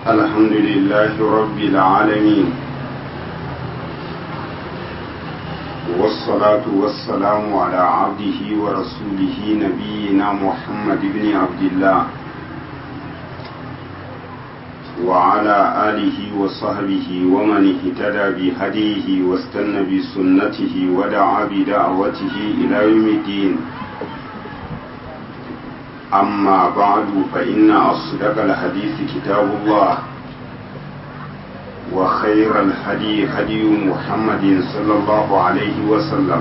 الحمد لله رب العالمين والصلاة والسلام على عبده ورسوله نبينا محمد بن عبد الله وعلى آله وصحبه ومن اهتدى بهديه واستنى بسنته ودعا بدعوته إلى يوم الدين أما بعد فإن أصدق الحديث كتاب الله وخير الهدي هدي محمد صلى الله عليه وسلم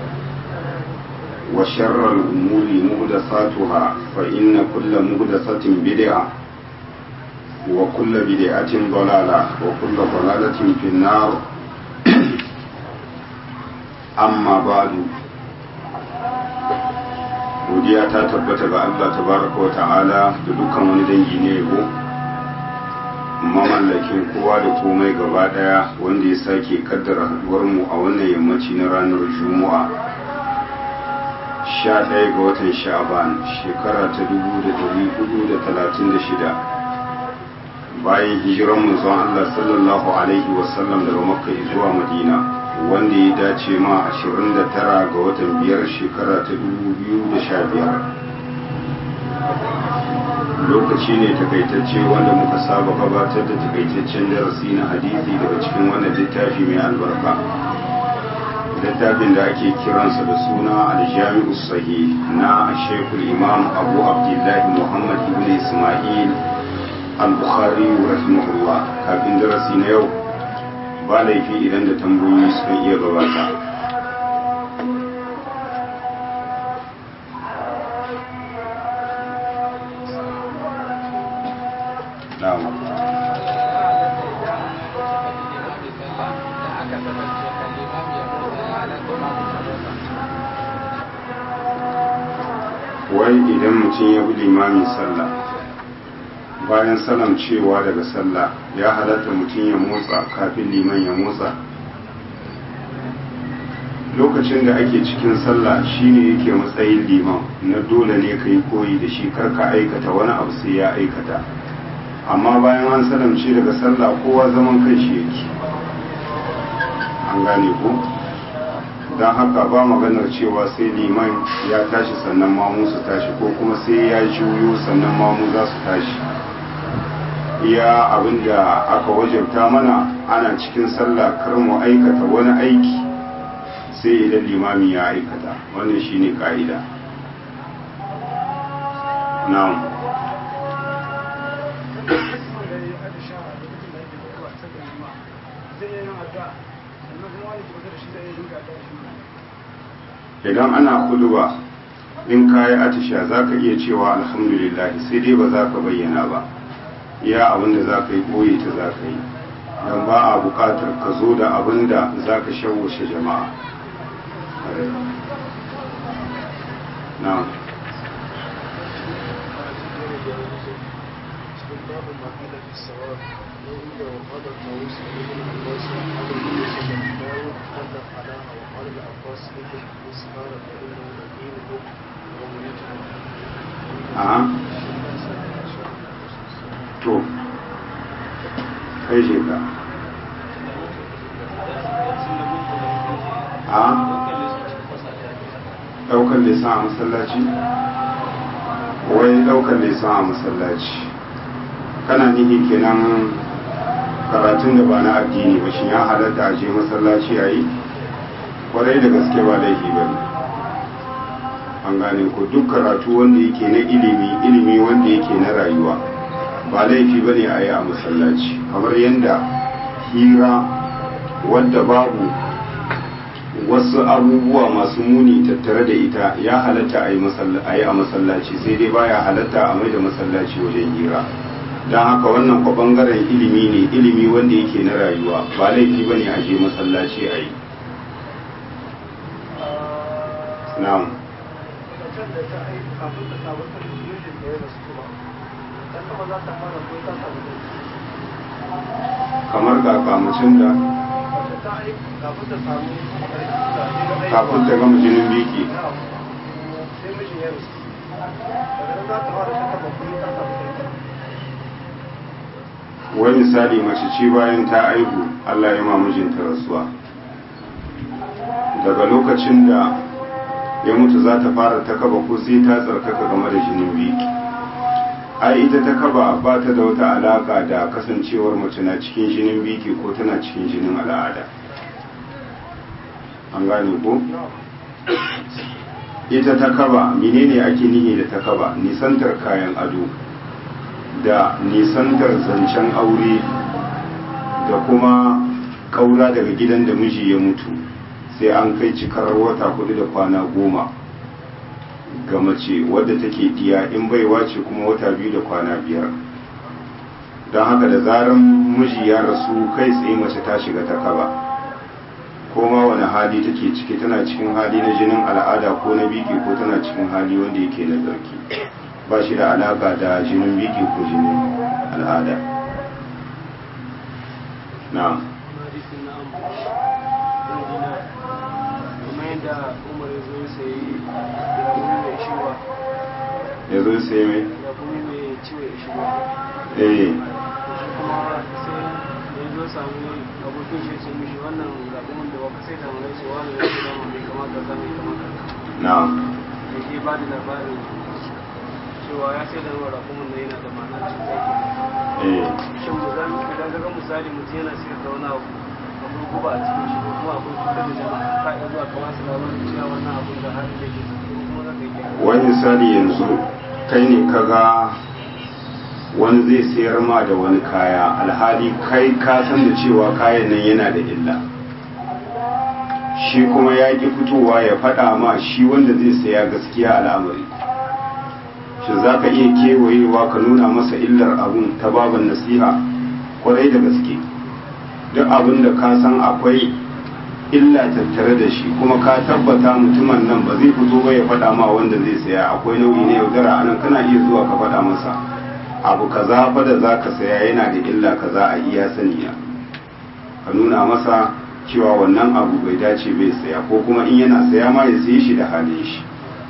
وشر الأمور مهدثاتها فإن كل مهدثة بدعة وكل بدعة ضلالة وكل ضلالة في النار أما بعد godiya ta tabbata ga Allah tabaraka wa ta'ala da dukkan wani dangi ne yabo mamallakin kowa da komai gaba daya wanda ya sake kaddara haduwar mu a wannan yammaci na ranar juma'a 11 ga watan sha'ban shekara ta 1436 bayan hijiran manzon Allah sallallahu alaihi wasallam daga makka zuwa madina wanda ya dace ma 29 ga watan biyar shekara ta 2015 lokaci ne takaitacce wanda muka saba gabatar da takaitaccen darasi na hadisi daga cikin wannan littafi mai albarka littafin da ake kiransa da suna aljami'u sahih na shekul imam abu abdullahi muhammad ibn ismail al-bukhari rahimahullah kafin darasi na yau ba laifi idan da tambayoyi suka iya gabata wai idan mutum ya bi limamin sallah bayan salam cewa daga sallah ya halatta mutum ya motsa kafin liman ya motsa lokacin da ake cikin sallah shine yake matsayin liman na dole ne ka yi koyi da shi karka aikata wani abu sai ya aikata amma bayan an salamce daga sallah kowa zaman kan shi yake an gane ko don haka ba maganar cewa sai liman ya tashi sannan mamu su tashi ko kuma sai ya juyo sannan mamu za su tashi iya abin da aka wajabta mana ana cikin sallah kar mu aikata wani aiki sai idan limami ya aikata wannan shine ka'ida na'am idan ana kuduwa in kayi atisha za ka iya cewa alhamdulillah sai dai ba za ka bayyana ba iya abinda za ka yi ɓoye ta za ka yi don ba a buƙatar ka zo da abinda za ka shawushe jama'a na a to kai je ka a daukar lisan a masallaci wai daukar lisan a masallaci kana nihi kenan karatun da ba na addini ba shi ya halatta a je masallaci a yi kwarai da gaske ba laifi ba ne an gane ko duk karatu wanda yake na ilimi ilimi wanda yake na rayuwa ba laifi ba ne a yi a masallaci kamar yadda hira wadda babu wasu abubuwa masu muni tattare da ita ya halatta a yi a masallaci sai dai baya halatta a mai da masallaci wajen hira don haka wannan kwa bangaren ilimi ne ilimi wanda yake na rayuwa ba laifi ba ne a je masallaci a yi na'am kamar kakamacin da kafin ta gama jinin biki wai misali mace ce bayan ta aihu Allah ya mijinta rasuwa daga lokacin da ya mutu za ta fara ta kaba ko sai ta tsarkaka game da jinin biki ai ita ta kaba ba ta da wata alaka da kasancewar mace na cikin jinin biki ko tana cikin jinin al'ada an gane ko ita ta kaba menene ake nihi da ta kaba nisantar kayan ado da nisantar zancen aure da kuma kaura daga gidan da miji ya mutu sai an kai cikar wata hudu da kwana goma ga mace wadda take diya in baiwa ce kuma wata biyu da kwana biyar don haka da zaran miji ya rasu kai tsaye mace ta shiga ta kaba ko ma wani hali take ciki tana cikin hali na jinin al'ada ko na biki ko tana cikin hali wanda yake na tsarki ba shi da alaka da jinin biki ko jinin al'ada na'am ya zo sai mai eh zo samu abokin shi ce mishi wannan zaɓen da baka sai da mana ce wani ya ce dama bai kamata ka mai kamata na'am da ke ba da labarin cewa ya sai da ruwa rakumin da yana da ma'ana cuta ke eh shin mu zan idan ga misali mutum yana sayar da wani abu akwai guba a cikin shi ko kuma akwai cutar da jama'a ka iya zuwa ka wasu labarin cewa wannan abun da harin da ke ciki ko kuma za ka yi wani misali yanzu kai ne kaga wani zai sayar ma da wani kaya alhali kai ka san da cewa kayan nan yana da illa shi kuma ya ki fitowa ya faɗa ma shi wanda zai saya gaskiya al'amari shi za ka iya kewayewa ka nuna masa illar abun ta baban nasiha kwarai da gaske duk abin da ka san akwai illa tattare da shi kuma ka tabbata mutumin nan ba zai fito ba ya faɗa ma wanda zai saya akwai nau'i na yaudara anan kana iya zuwa ka faɗa masa abu kaza fa da za ka saya yana da illa kaza a iya saniya ka nuna masa cewa wannan abu bai dace bai saya ko kuma in yana saya ma ya saye shi da halin shi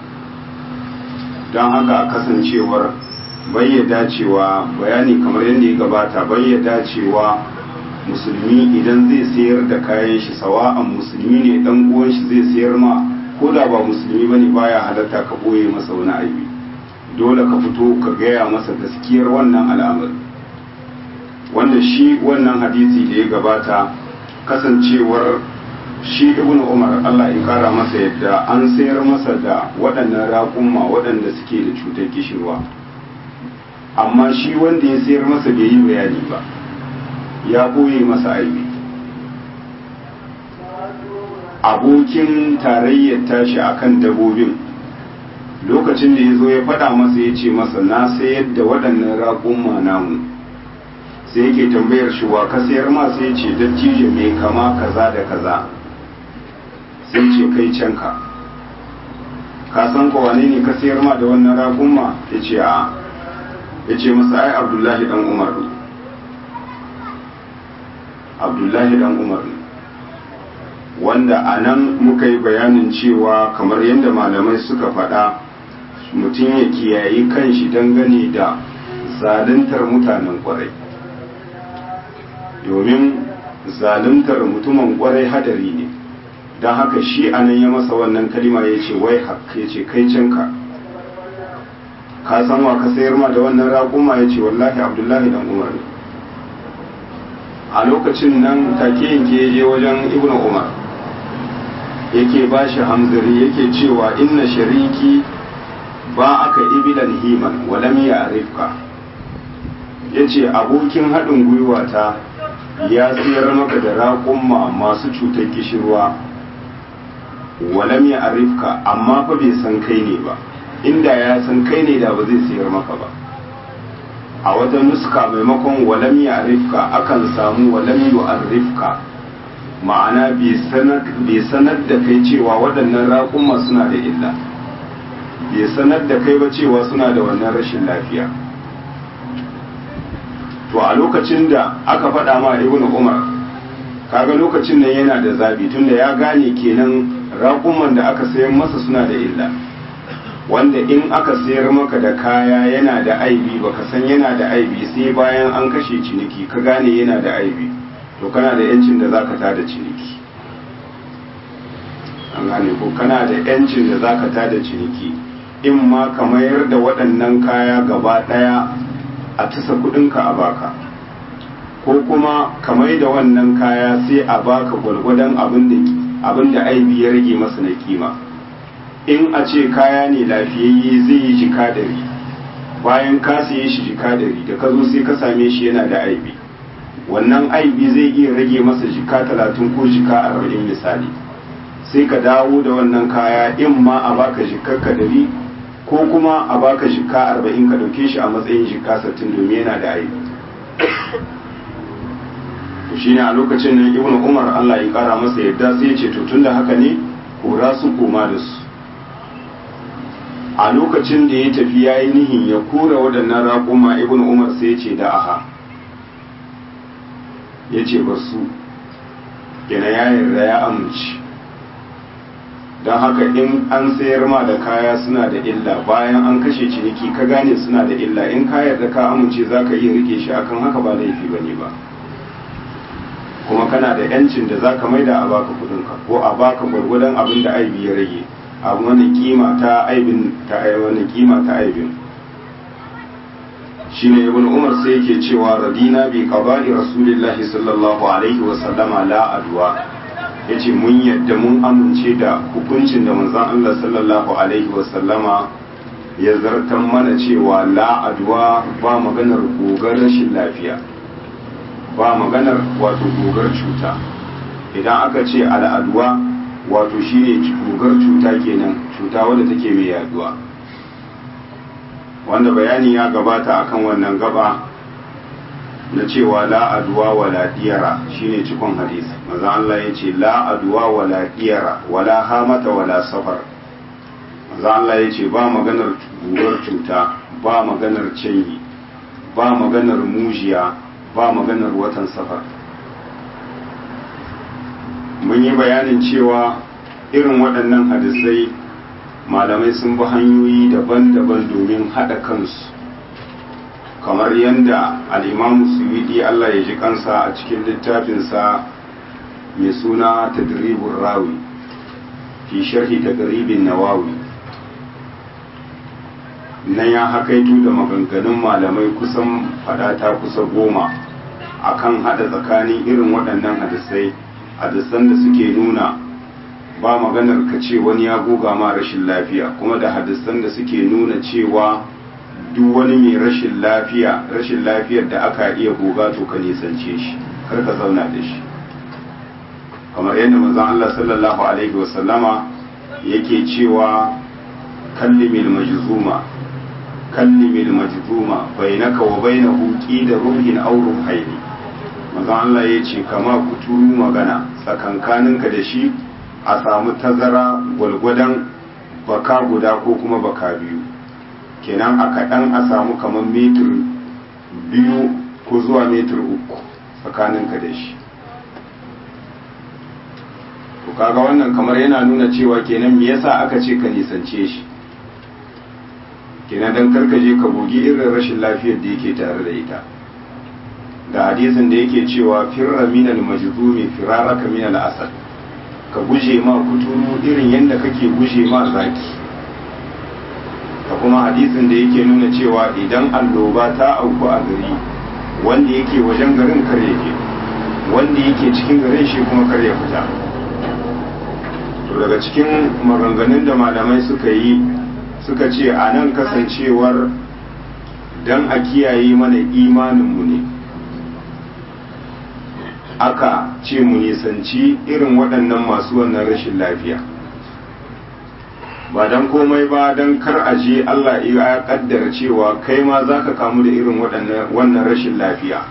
don haka kasancewar bai dacewa bayani kamar yadda ya gabata bai dacewa musulmi idan zai sayar da kayan shi sawa'an musulmi ne dan uwan shi zai sayar ma ko da ba musulmi bane baya halatta ka boye masa wani aibi dole ka fito ka gaya masa gaskiyar wannan al'amari wanda shi wannan hadisi da ya gabata kasancewar shi ibn umar Allah ya kara masa yadda an sayar masa da waɗannan raƙumma waɗanda suke da cutar kishirwa amma shi wanda ya sayar masa bai yi bayani ba ya ɓoye masa aibi abokin tarayyar tashi akan dabobin lokacin da ya zo ya faɗa masa ya ce masa na sayar da waɗannan raƙumma namu sai yake tambayar shi wa ka sayar ma sai ce dattijo mai kama kaza da kaza sai ce kai can ka ka san ko wane ne ka sayar ma da wannan raƙumma ya ce a ya ce masa ai abdullahi dan umar ne abdullahi dan umar ne wanda a nan muka yi bayanin cewa kamar yadda malamai suka faɗa mutum ya kiyayi kanshi dangane da zaluntar mutanen kwarai domin zaluntar mutumin kwarai hadari ne don haka shi anan ya masa wannan kalima ya ce wai haka ya ce kai canka ka san wa ka sayar ma da wannan raƙuma ya ce wallahi abdullahi dan umar ne a lokacin nan take yanke ya je wajen ibnu umar yake ba shi hamzari yake cewa inna shariki ba aka ibilan himan walam ya arifka ya ce abokin haɗin gwiwa ta ya siyar maka da raƙumma masu cutar kishirwa walam ya arifka amma fa bai san kai ne ba inda ya san kai ne da ba zai siyar maka ba a wata nuska maimakon walam ya arifka akan samu walam yu arifka ma'ana bai sanar da kai cewa waɗannan raƙumma suna da illa bai sanar da kai ba cewa suna da wannan rashin lafiya to a lokacin da aka faɗa ma ibnu umar kaga lokacin nan yana da zabi tunda ya gane kenan raƙumman da aka sayan masa suna da illa wanda in aka sayar maka da kaya yana da aibi baka san yana da aibi sai bayan an kashe ciniki ka gane yana da aibi to kana da yancin da zaka tada ciniki an gane ko kana da yancin da zaka tada ciniki in ma ka mayar da waɗannan kaya gaba ɗaya a tasa kuɗinka a baka ko kuma ka mai da wannan kaya sai a baka gwargwadon abin da aibi ya rage masa na kima in a ce kaya ne lafiyayye zai yi jika dari bayan ka siye shi jika dari da ka zo sai ka same shi yana da aibi wannan aibi zai iya rage masa jika talatin ko jika arba'in misali sai ka dawo da wannan kaya in ma a baka jikar ka dari ko kuma a baka jika arba'in ka dauke shi a matsayin jika sattin domin yana da aibi to shine a lokacin nan ibnu umar Allah ya kara masa yadda sai ya ce to tunda haka ne kora su koma da su a lokacin da ya tafi ya yi nihin ya kura waɗannan raƙuma ibn umar sai ya ce da aha ya ce ba su yana ya yarda ya amince don haka in an sayar ma da kaya suna da illa bayan an kashe ciniki ka gane suna da illa in ka yarda ka amince za ka iya rike shi akan haka ba laifi ba ne ba kuma kana da yancin da za ka maida a baka kudinka ko a baka gwargwadon abin da aibi ya rage abu wani kima ta aibin ta wani kima ta aibin shine ibn umar sai yake cewa radina bi qada'i rasulillahi sallallahu alaihi wa sallama la adwa yace mun yadda mun amince da hukuncin da manzon Allah sallallahu alaihi wa sallama ya zartan mana cewa la adwa ba maganar gogar rashin lafiya ba maganar wato gogar cuta idan aka ce al'adwa wato shine gogar cuta kenan cuta wadda take mai yaduwa wanda bayani ya gabata akan wannan gaba na cewa la aduwa wala diyara shine cikon hadisi maza Allah ya ce la aduwa wala diyara wala hamata wala safar maza Allah ya ce ba maganar gugar cuta ba maganar canyi ba maganar mujiya ba maganar watan safar mun yi bayanin cewa irin waɗannan hadisai malamai sun bi hanyoyi daban-daban domin haɗa kansu kamar yadda al'imamu suwidi Allah ya ji kansa a cikin littafinsa mai suna tadribun rawi fi sharhi tadribin nawawi na ya hakaitu da maganganun malamai kusan fadata kusa goma akan haɗa tsakanin irin waɗannan hadisai hadisan da suke nuna ba maganar ka ce wani ya goga ma rashin lafiya kuma da hadisan da suke nuna cewa duk wani mai rashin lafiya rashin lafiyar da aka iya goga to ka nisance shi kar ka zauna da shi kamar yadda manzon Allah sallallahu alaihi wasallama yake cewa kallimil majzuma kallimil majzuma bainaka wa bainahu qida ruhin aw ruhaini manzon Allah ya ce kama kuturu magana tsakankaninka da shi a samu tazara gwalgwadon baka guda ko kuma baka biyu kenan a kaɗan a samu kamar metir biyu ko zuwa metir uku tsakaninka da shi to kaga wannan kamar yana nuna cewa kenan me yasa aka ce ka nisance shi kenan dan karkaje ka gogi irin rashin lafiyar da yake tare da ita da hadisin da yake cewa firra minal majzumi firaraka minal asad ka guje ma kuturu irin yadda kake guje ma zaki da kuma hadisin da yake nuna cewa idan alloba ta auku a gari wanda yake wajen garin kare ke wanda yake cikin garin shi kuma kare ya fita to daga cikin maganganun da malamai suka yi suka ce a nan kasancewar don a kiyaye mana imaninmu ne aka ce mu nisanci irin waɗannan masu wannan rashin lafiya ba don komai ba don kar a je Allah ya kaddara cewa kai ma za ka kamu da irin wannan rashin lafiya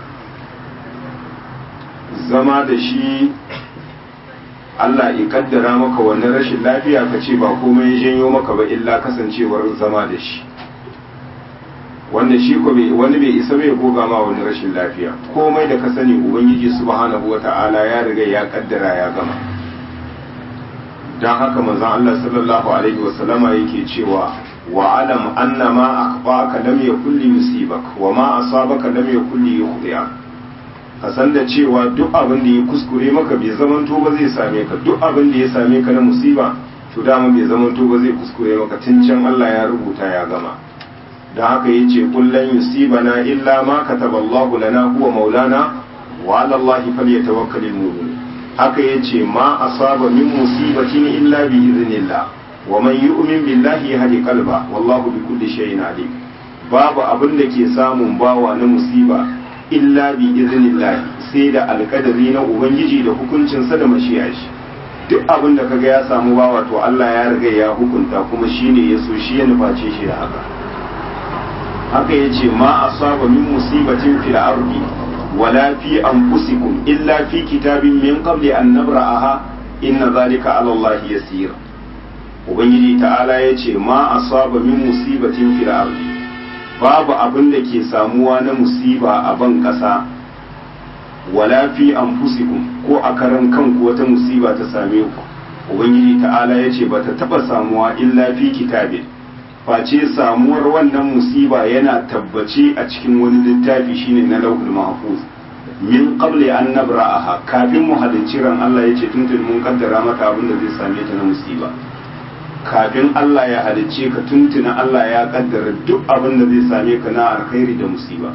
zama da shi Allah ya kaddara maka wannan rashin lafiya ka ce ba komai ya janyo maka ba illa kasancewar zama da shi wanda shi ko wani bai isa bai goga ma wani rashin lafiya komai da ka sani ubangiji subhanahu wata'ala ya riga ya kaddara ya gama dan haka manzon Allah sallallahu alaihi wasallama yake cewa واعلم أن ما أخطأك لم يكن ليصيبك وما أصابك لم يكن ليخطئك kasan da cewa duk abin da ya kuskure maka bai zamanto ba zai same ka duk abin da ya same ka na musiba to dama bai zamanto ba zai kuskure maka tun can Allah ya rubuta ya gama da haka yace kullan yusibana illa ma kataballahu lana huwa maulana wa ala allahi falyatawakkalul mu'min haka yace ma asaba min musibatin illa bi idhnillah wa man yu'min billahi yahdi qalba wallahu bi kulli shay'in alim babu abin da ke samun bawa na musiba illa bi idhnillah sai da alkadari na ubangiji da hukuncinsa da mashiya shi duk abin da kaga ya samu bawa to Allah ya riga ya hukunta kuma shine ya so shi ya nuface shi da haka haka yace ma asaba min musibatin fil ardi wala fi anfusikum illa fi kitabin min qabli an nabra'aha inna zalika ala Allah yasir ubangiji ta'ala yace ma asaba min musibatin fil ardi babu abin da ke samuwa na musiba a ban kasa wala fi anfusikum ko a karan kanku wata musiba ta same ku ubangiji ta'ala yace bata taba samuwa illa fi kitabin face samuwar wannan musiba yana tabbace a cikin wani littafi shine na lauhul mahfuz min qabli an nabra'aha kafin mu halicci ran Allah yace tuntun mun kaddara mata abin da zai same ta na musiba kafin Allah ya halicce ka tuntuna Allah ya kaddara duk abin da zai same ka na alkhairi da musiba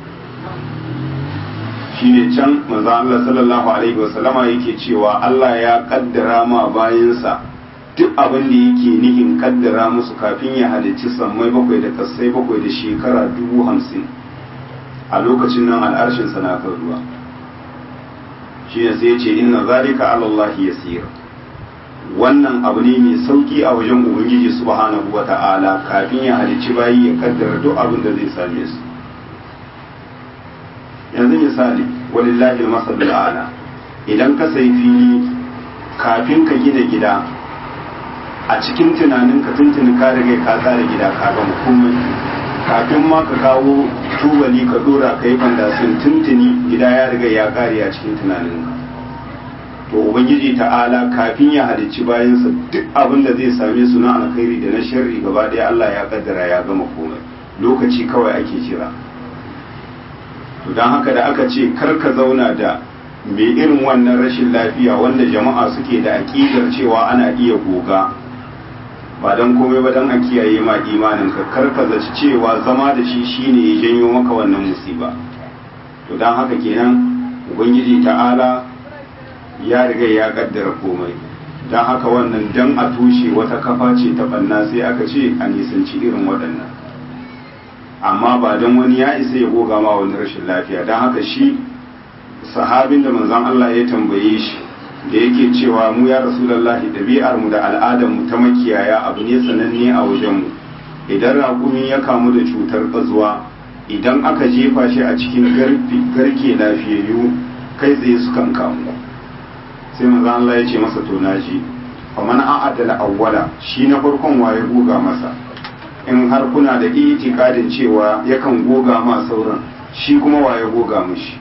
shine can manzo Allah sallallahu alaihi wasallama yake cewa Allah ya kaddara ma bayansa duk abin da yake nihin kaddara musu kafin ya halicci sammai bakwai da kasai bakwai da shekara dubu hamsin a lokacin nan al'arshin na kan ruwa shi ne sai ce inna zalika alallahi yasir wannan abu ne mai sauki a wajen ubangiji subhanahu wa ta'ala kafin ya halicci bayi ya kaddara duk abin da zai same su yanzu misali walillahi masalul ala idan ka sai fili kafin ka gina gida a cikin tunanin ka tuntuni ka riga ka tsara gida ka gama komai kafin ma ka kawo tubali ka dora ka yi fandasin tuntuni gida ya riga ya kare a cikin tunanin ka to ubangiji ta'ala kafin ya halicci bayansa duk abin da zai same su na alkhairi da na sharri gaba ɗaya Allah ya kaddara ya gama komai lokaci kawai ake kira to don haka da aka ce kar ka zauna da mai irin wannan rashin lafiya wanda jama'a suke da aƙidar cewa ana iya goga ba don komai ba don a kiyaye ma imanin ka karka zaci cewa zama da shi shine ya janyo maka wannan musiba to don haka kenan ubangiji ta'ala ya riga ya kaddara komai don haka wannan dan a tushe wata kafa ce ta banna sai aka ce a nisanci irin waɗannan amma ba don wani ya isa ya goga ma wani rashin lafiya don haka shi sahabin da manzon Allah ya tambaye shi da yake cewa mu ya rasulallahi ɗabi'ar mu da al'adar mu ta makiyaya abu ne sananne a wajen mu idan raƙumi ya kamu da cutar ƙazuwa idan aka jefa shi a cikin garke lafiyayyu kai tsaye sukan kamu sai manzon Allah ya ce masa to naji fa man a'adala awwala shi na farkon waye goga masa in har kuna da itikadin cewa yakan goga ma sauran shi kuma waye goga mishi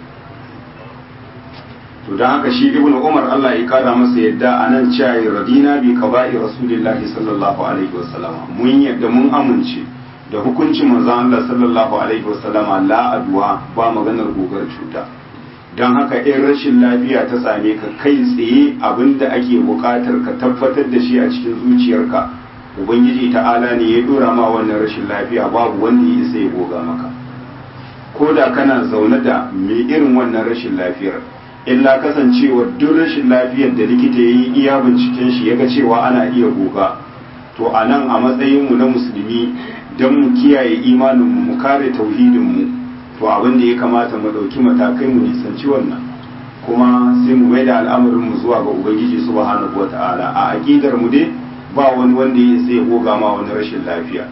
to don haka shi ibnu umar Allah ya kara masa yadda a nan cewa radina bi qaba'i rasulillahi sallallahu alaihi wasallam mun yadda mun amince da hukuncin manzon Allah sallallahu alaihi wasallam la adwa ba maganar gogar cuta don haka in rashin lafiya ta same ka kai tsaye abinda ake buƙatar ka tabbatar da shi a cikin zuciyarka ubangiji ta'ala ne ya dora ma wannan rashin lafiya babu wanda ya isa ya goga maka ko da kana zaune da mai irin wannan rashin lafiyar illa kasancewa duk rashin lafiyar da likita ya yi iya binciken shi ya ga cewa ana iya goga to a nan a matsayinmu na musulmi don mu kiyaye imaninmu mu kare tauhidinmu to abin da ya kamata mu ɗauki matakai mu nisanci wannan kuma sai mu mai da al'amarinmu zuwa ga ubangiji subhanahu wa ta'ala a aƙidar mu dai ba wani wanda ya sai goga ma wani rashin lafiya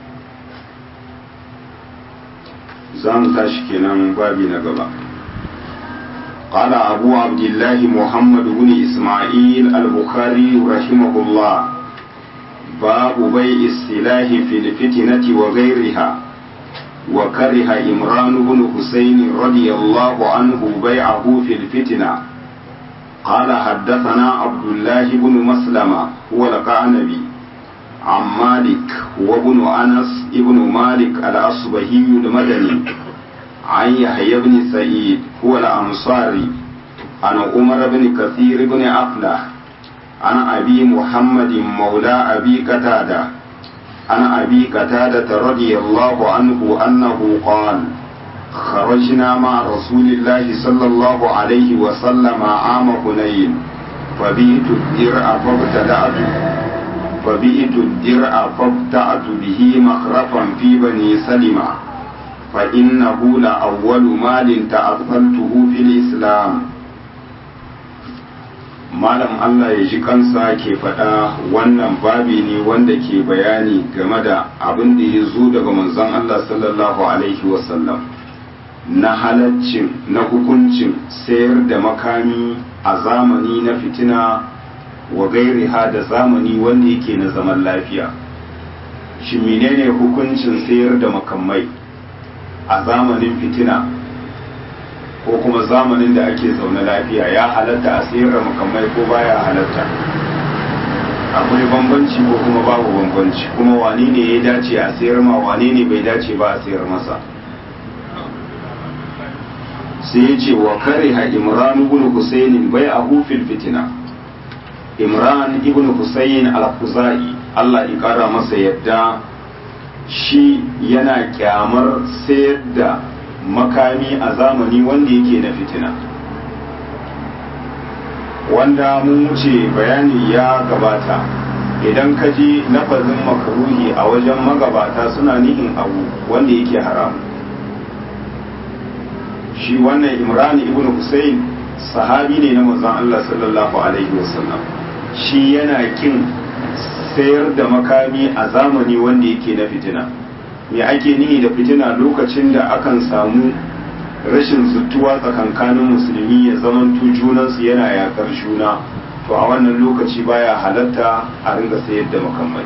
za mu tashi kenan babi na gaba قال أبو عبد الله محمد بن إسماعيل البخاري رحمه الله باب بيع السلاح في الفتنة وغيرها وكره إمران بن حسين رضي الله عنه بيعه في الفتنة قال حدثنا عبد الله بن مسلمة هو القعنبي عن مالك وابن أنس ابن مالك الأصبهي المدني عن يحيى بن سعيد هو الأنصاري عن عمر بن كثير بن أفلح عن أبي محمد مولى أبي قتادة عن أبي قتادة رضي الله عنه أنه قال خرجنا مع رسول الله صلى الله عليه وسلم عام حنين فبئت الدرع فابتدأت فبئت الدرع فابتعت به مخرفا في بني سلمة فإنه لأول مال تأثلته في الإسلام malam Allah ya ji kansa ke faɗa wannan babi ne wanda ke bayani game da abin da ya zo daga manzon Allah sallallahu alaihi wasallam na halaccin na hukuncin sayar da makami a zamani na fitina wa gairiha da zamani wanda yake na zaman lafiya shi menene hukuncin sayar da makamai a zamanin fitina ko kuma zamanin da ake zaune lafiya ya halatta a sayar da makamai ko baya halatta akwai bambanci ko kuma babu bambanci kuma wane ne ya dace a sayar ma wane ne bai dace ba a sayar masa sai ya ce wa kariha imran ibn husayn bai a hufil fitina imran ibn husayn al-khuzai Allah ya kara masa yadda shi yana kyamar sayar da makami a zamani wanda yake na fitina wanda mun wuce bayani ya gabata idan ka ji lafazin makaruhi a wajen magabata suna nihin abu wanda yake haram shi wannan imrani ibn Hussein sahabi ne na manzon Allah sallallahu alaihi wasallam shi yana kin sayar da makami a zamani wanda yake na fitina me ake nihi da fitina lokacin da akan samu rashin zuttuwa tsakankanin musulmi ya zamanto junansu yana yakar juna to a wannan lokaci baya halatta a ringa sayar da makamai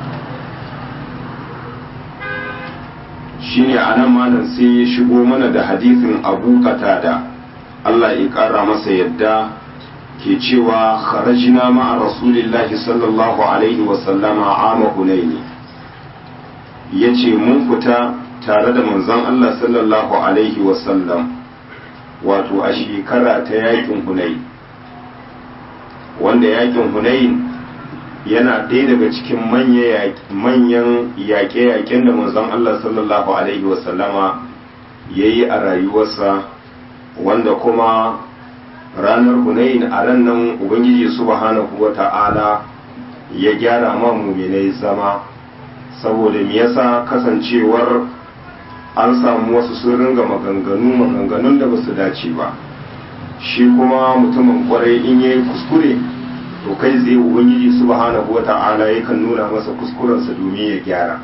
shine a nan malam sai ya shigo mana da hadisin abu da Allah ya kara masa yadda ke cewa kharajna ma'a rasulillahi sallallahu alaihi wasallama ama hunaini ya ce mun fita tare da manzon Allah sallallahu Alaihi wasallam wato a shekara ta yakin hunai wanda yakin hunai yana ɗaya daga cikin manyan yaƙe-yaƙen da manzon Allah sallallahu Alaihi wasallama ya yi a rayuwarsa wanda kuma ranar hunain a ran nan ubangiji subhanahu wa ta'ala ya gyara ma muminai zama saboda me yasa kasancewar an samu wasu sun ringa maganganu maganganun da basu dace ba shi kuma mutumin kwarai in yayi kuskure to kai zai ubangiji subhanahu wata'ala yakan nuna masa kuskurensa domin ya gyara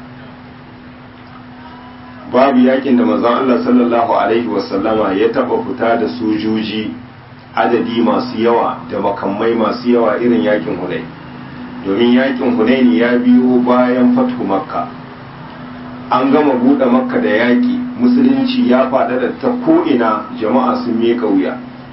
babu yakin da manzon Allah sallallahu alaihi wasallama ya taba fita da sojoji adadi masu yawa da makamai masu yawa irin yakin Hunayn domin yakin hunaini ya biyo bayan fathu makka an gama buɗe makka da yaƙi musulunci ya faɗaɗa ta ko'ina jama'a sun miƙa wuya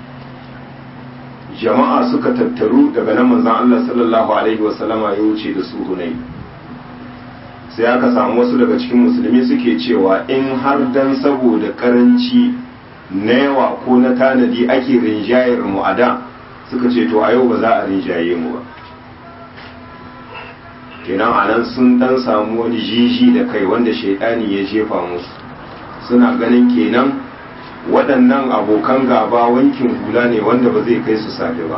jama'a suka tattaru daga nan manzan Allah sallallahu alaihi wasallama ya wuce da su hunaini sai aka samu wasu daga cikin musulmi suke cewa in har dan saboda karanci na yawa ko na tanadi ake rinjayar mu a da suka ce to a yau ba za a rinjaye mu ba kenan a nan sun dan samu wani jiji da kai wanda shaidani ya jefa musu suna ganin kenan waɗannan abokan gaba wankin hula ne wanda ba zai kai su safe ba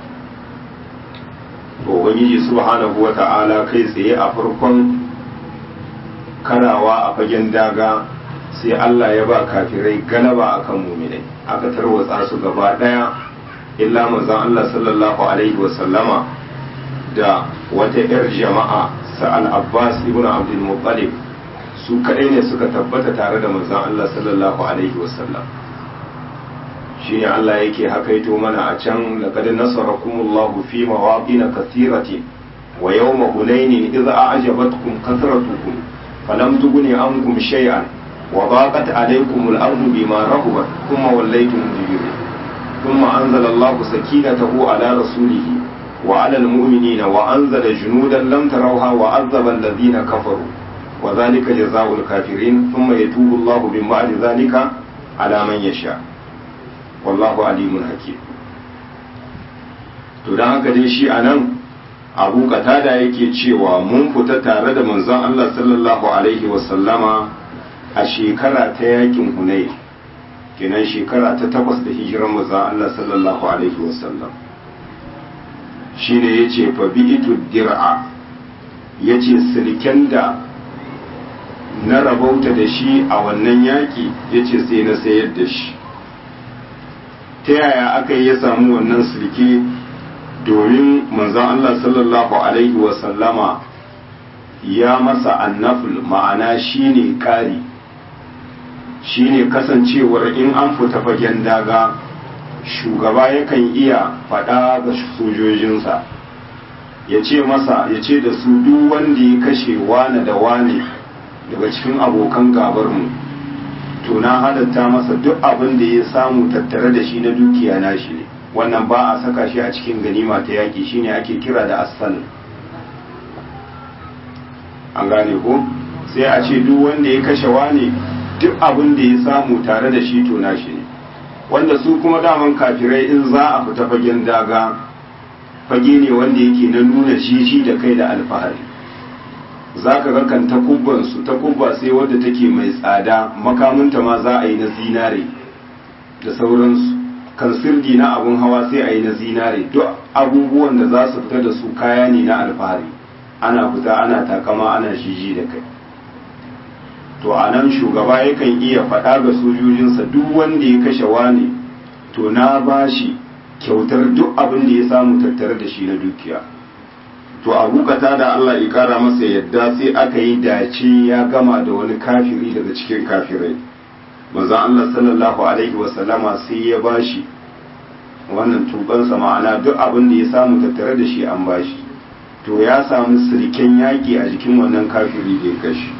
to ubangiji subhanahu wata'ala kai tsaye a farkon karawa a fagen daga sai Allah ya ba kafirai galaba akan muminai aka tarwatsa su gaba daya illa manzon Allah sallallahu alaihi wasallama da wata 'yar jama'a sa'al abbas ibn abdul muttalib su kadai ne suka tabbata tare da manzon Allah sallallahu alaihi wasallam shine Allah yake hakaito mana a can laqad nasarakumullahu fi mawaqin kathirati wa yawma hunain idza a'jabatkum kathratukum falam tughni ankum shay'an wa daqat alaykum al-ardu bima rahabat thumma wallaytum mudbirin thumma anzala Allahu sakinatahu ala rasulihi wa alal mu'minina wa anzala junudan lam tarawha wa azzaba alladhina kafaru wa zalika jazaa'ul kafirin thumma yatubu Allahu min ba'di zalika ala man yasha wallahu alimun hakim to dan haka dai shi anan Abu Qatada yake cewa mun fita tare da manzon Allah sallallahu alaihi wa sallama a shekara ta yakin Hunayn kenan shekara ta takwas da hijiran manzon Allah sallallahu alaihi wa sallam shine yace fa bi'itu dir'a yace silken da na rabauta da shi a wannan yaki yace sai na sayar da shi ta yaya aka yi ya samu wannan silke domin manzon Allah sallallahu alaihi wa sallama ya masa annaful ma'ana shine kari shine kasancewar in an fita fagen daga shugaba yakan iya faɗa ga sojojinsa ya ce masa ya ce da su duk wanda ya kashe wane da wane daga cikin abokan gabarmu to na halatta masa duk abin da ya samu tattare da shi na dukiya na shi ne wannan ba a saka shi a cikin ganima ta yaƙi shine ake kira da asal an gane ko sai a ce duk wanda ya kashe wane duk abin da ya samu tare da shi to na shi ne wanda su kuma daman kafirai in za a fita fagen daga fage ne wanda yake na nuna jiji da kai da alfahari za ka ga kan takubbansu takubba sai wadda take mai tsada makamunta ma za a yi na zinare da sauransu kan sirdi na abun hawa sai a yi na zinare duk abubuwan da za su fita da su kaya ne na alfahari ana fita ana takama ana jiji da kai to a nan shugaba yakan iya faɗa ga sojojinsa duk wanda ya kashe wani to na ba shi kyautar duk abin da ya samu tattare da shi na dukiya to a bukata da Allah ya kara masa yadda sai aka yi dace ya gama da wani kafiri daga cikin kafirai manzon Allah sallallahu alaihi wasallama sai ya bashi wannan tubansa ma'ana duk abin da ya samu tattare da shi an bashi to ya samu siriken yaƙi a jikin wannan kafiri da ya kashe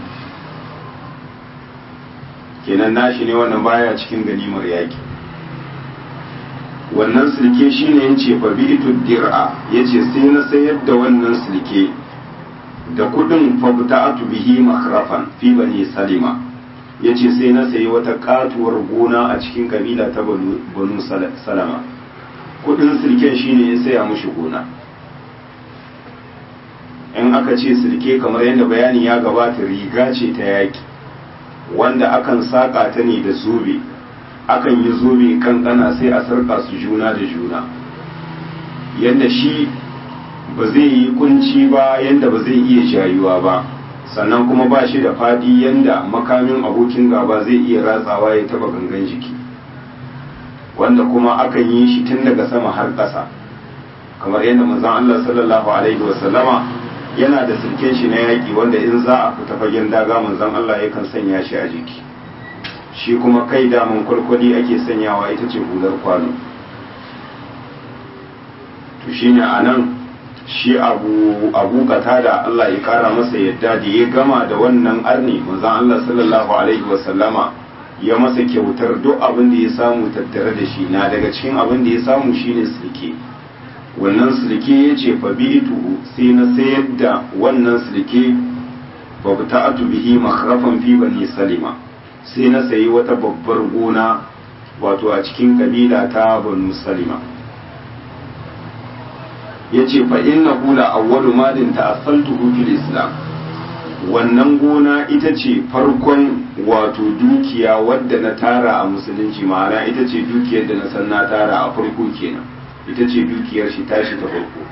kenan nashi ne wannan baya cikin ganimar yaki wannan silke shine yace fa bi'tu dir'a yace sai na sayar da wannan silke da kudin fa buta'atu bihi makrafan fi bani salima yace sai na sayi wata katuwar gona a cikin kabila ta banu salama kudin silken shine ya saya mushi gona in aka ce silke kamar yadda bayani ya gabata riga ce ta yaki wanda akan saƙa ta ne da zobe akan yi zobe kankana sai a sarƙa su juna da juna yadda shi ba zai yi kunci ba yadda ba zai iya jayuwa ba sannan kuma ba shi da faɗi yadda makamin abokin gaba zai iya ratsawa ya taba gangan jiki wanda kuma akan yi shi tun daga sama har ƙasa kamar yadda manzon Allah sallallahu alaihi wasallama yana da sirken shi na yaƙi wanda in za a fita fagen daga manzon Allah yakan sanya shi a jiki shi kuma kai daman kwalkwali ake sanyawa ita ce hular kwano to shine a nan shi abu abu da Allah ya kara masa yadda da ya gama da wannan arni manzon Allah sallallahu alaihi wasallama ya masa kyautar duk abin da ya samu tattare da shi na daga cikin abin da ya samu shine sirke wannan silke ya ce fa bi'tuhu sai na sayar da wannan silke fa ta'atu bihi makhrafan fi bani salima sai na sayi wata babbar gona wato a cikin kabila ta banu salima yace fa innahu la awwalu malin ta'assaltuhu fil islam wannan gona ita ce farkon wato dukiya wadda na tara a musulunci ma'ana ita ce dukiyar da na san na tara a farko kenan ita ce dukiyar shi tashi ta farko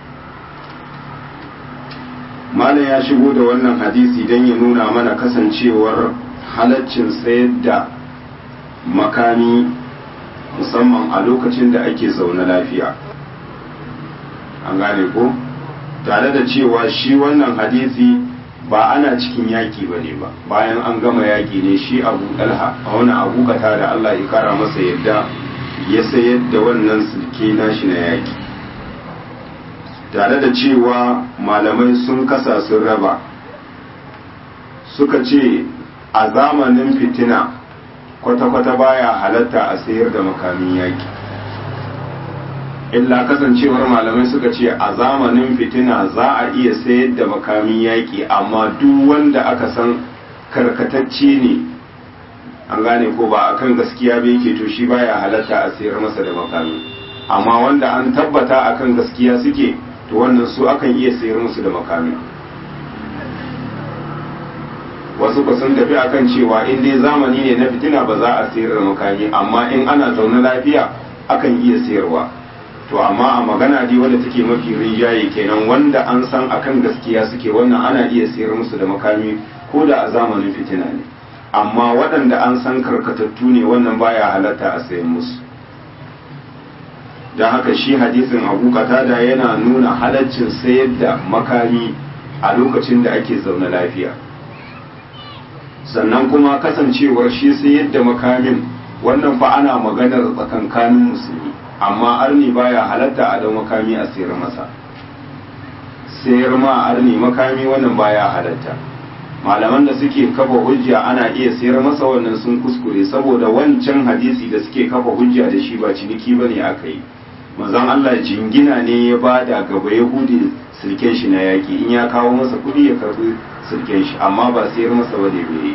malam ya shigo da wannan hadisi don ya nuna mana kasancewar halaccin sayar da makami musamman a lokacin da ake zaune lafiya an gane ko tare da cewa shi wannan hadisi ba ana cikin yaki ba ne ba bayan an gama yaki ne shi abu dalha a wani abu kata da allah ya kara masa yadda ya sayar da wannan sulke nashi na yaki tare da cewa malamai sun kasa sun raba suka ce a zamanin fitina kwata-kwata baya halatta a sayar da makamin yaki illa kasancewar malamai suka ce a zamanin fitina za a iya sayar da makamin yaƙi amma duk wanda aka san karkatacce ne an gane ko ba akan gaskiya ba yake to shi baya halatta a sayar masa da makami amma wanda an tabbata akan gaskiya suke to wannan su akan iya sayar musu da makami wasu ku sun tafi akan cewa in dai zamani ne na fitina ba za a sayar da makami amma in ana zaune lafiya akan iya sayarwa to amma a magana dai wadda take mafi rijaye kenan wanda an san akan gaskiya suke wannan ana iya sayar musu da makami ko da a zamanin fitina ne amma waɗanda an san karkatattu ne wannan baya halatta a sayan musu don haka shi hadisin abu katada yana nuna halaccin sayar da makami a lokacin da ake zaune lafiya sannan kuma kasancewar shi sayar da makamin wannan fa ana maganar tsakankanin musulmi amma arni baya halatta a da makami a sayar masa sayar ma arni makami wannan baya halatta malaman da suke kafa hujja ana iya sayar masa wannan sun kuskure saboda wancan hadisi da suke kafa hujja da shi ba ciniki bane aka yi manzon Allah jingina ne ya bada gaba yahudi sirken shi na yaki in ya kawo masa kuɗi ya karbi sirken shi amma ba sayar masa ba da bai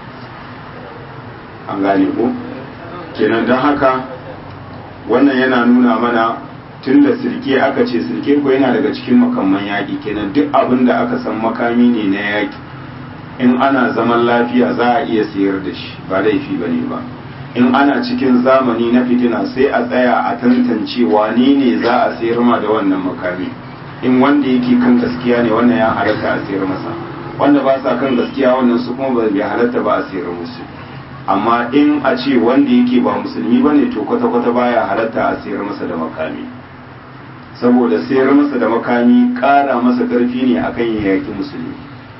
an gane ko kenan don haka wannan yana nuna mana tun da sirke aka ce sirke ko yana daga cikin makamman yaƙi kenan duk abin da aka san makami ne na yaƙi in ana zaman lafiya za a iya sayar da shi ba laifi ba ne ba in ana cikin zamani na fitina sai a tsaya a tantance wane ne za a sayar ma da wannan makami in wanda yake kan gaskiya ne wannan ya halatta a sayar masa wanda ba sa kan gaskiya wannan su kuma ba bai halatta ba a sayar musu amma in a ce wanda yake ba musulmi ba ne to kwata-kwata baya halatta a sayar masa da makami saboda sayar masa da makami ƙara masa ƙarfi ne akan ya yaki musulmi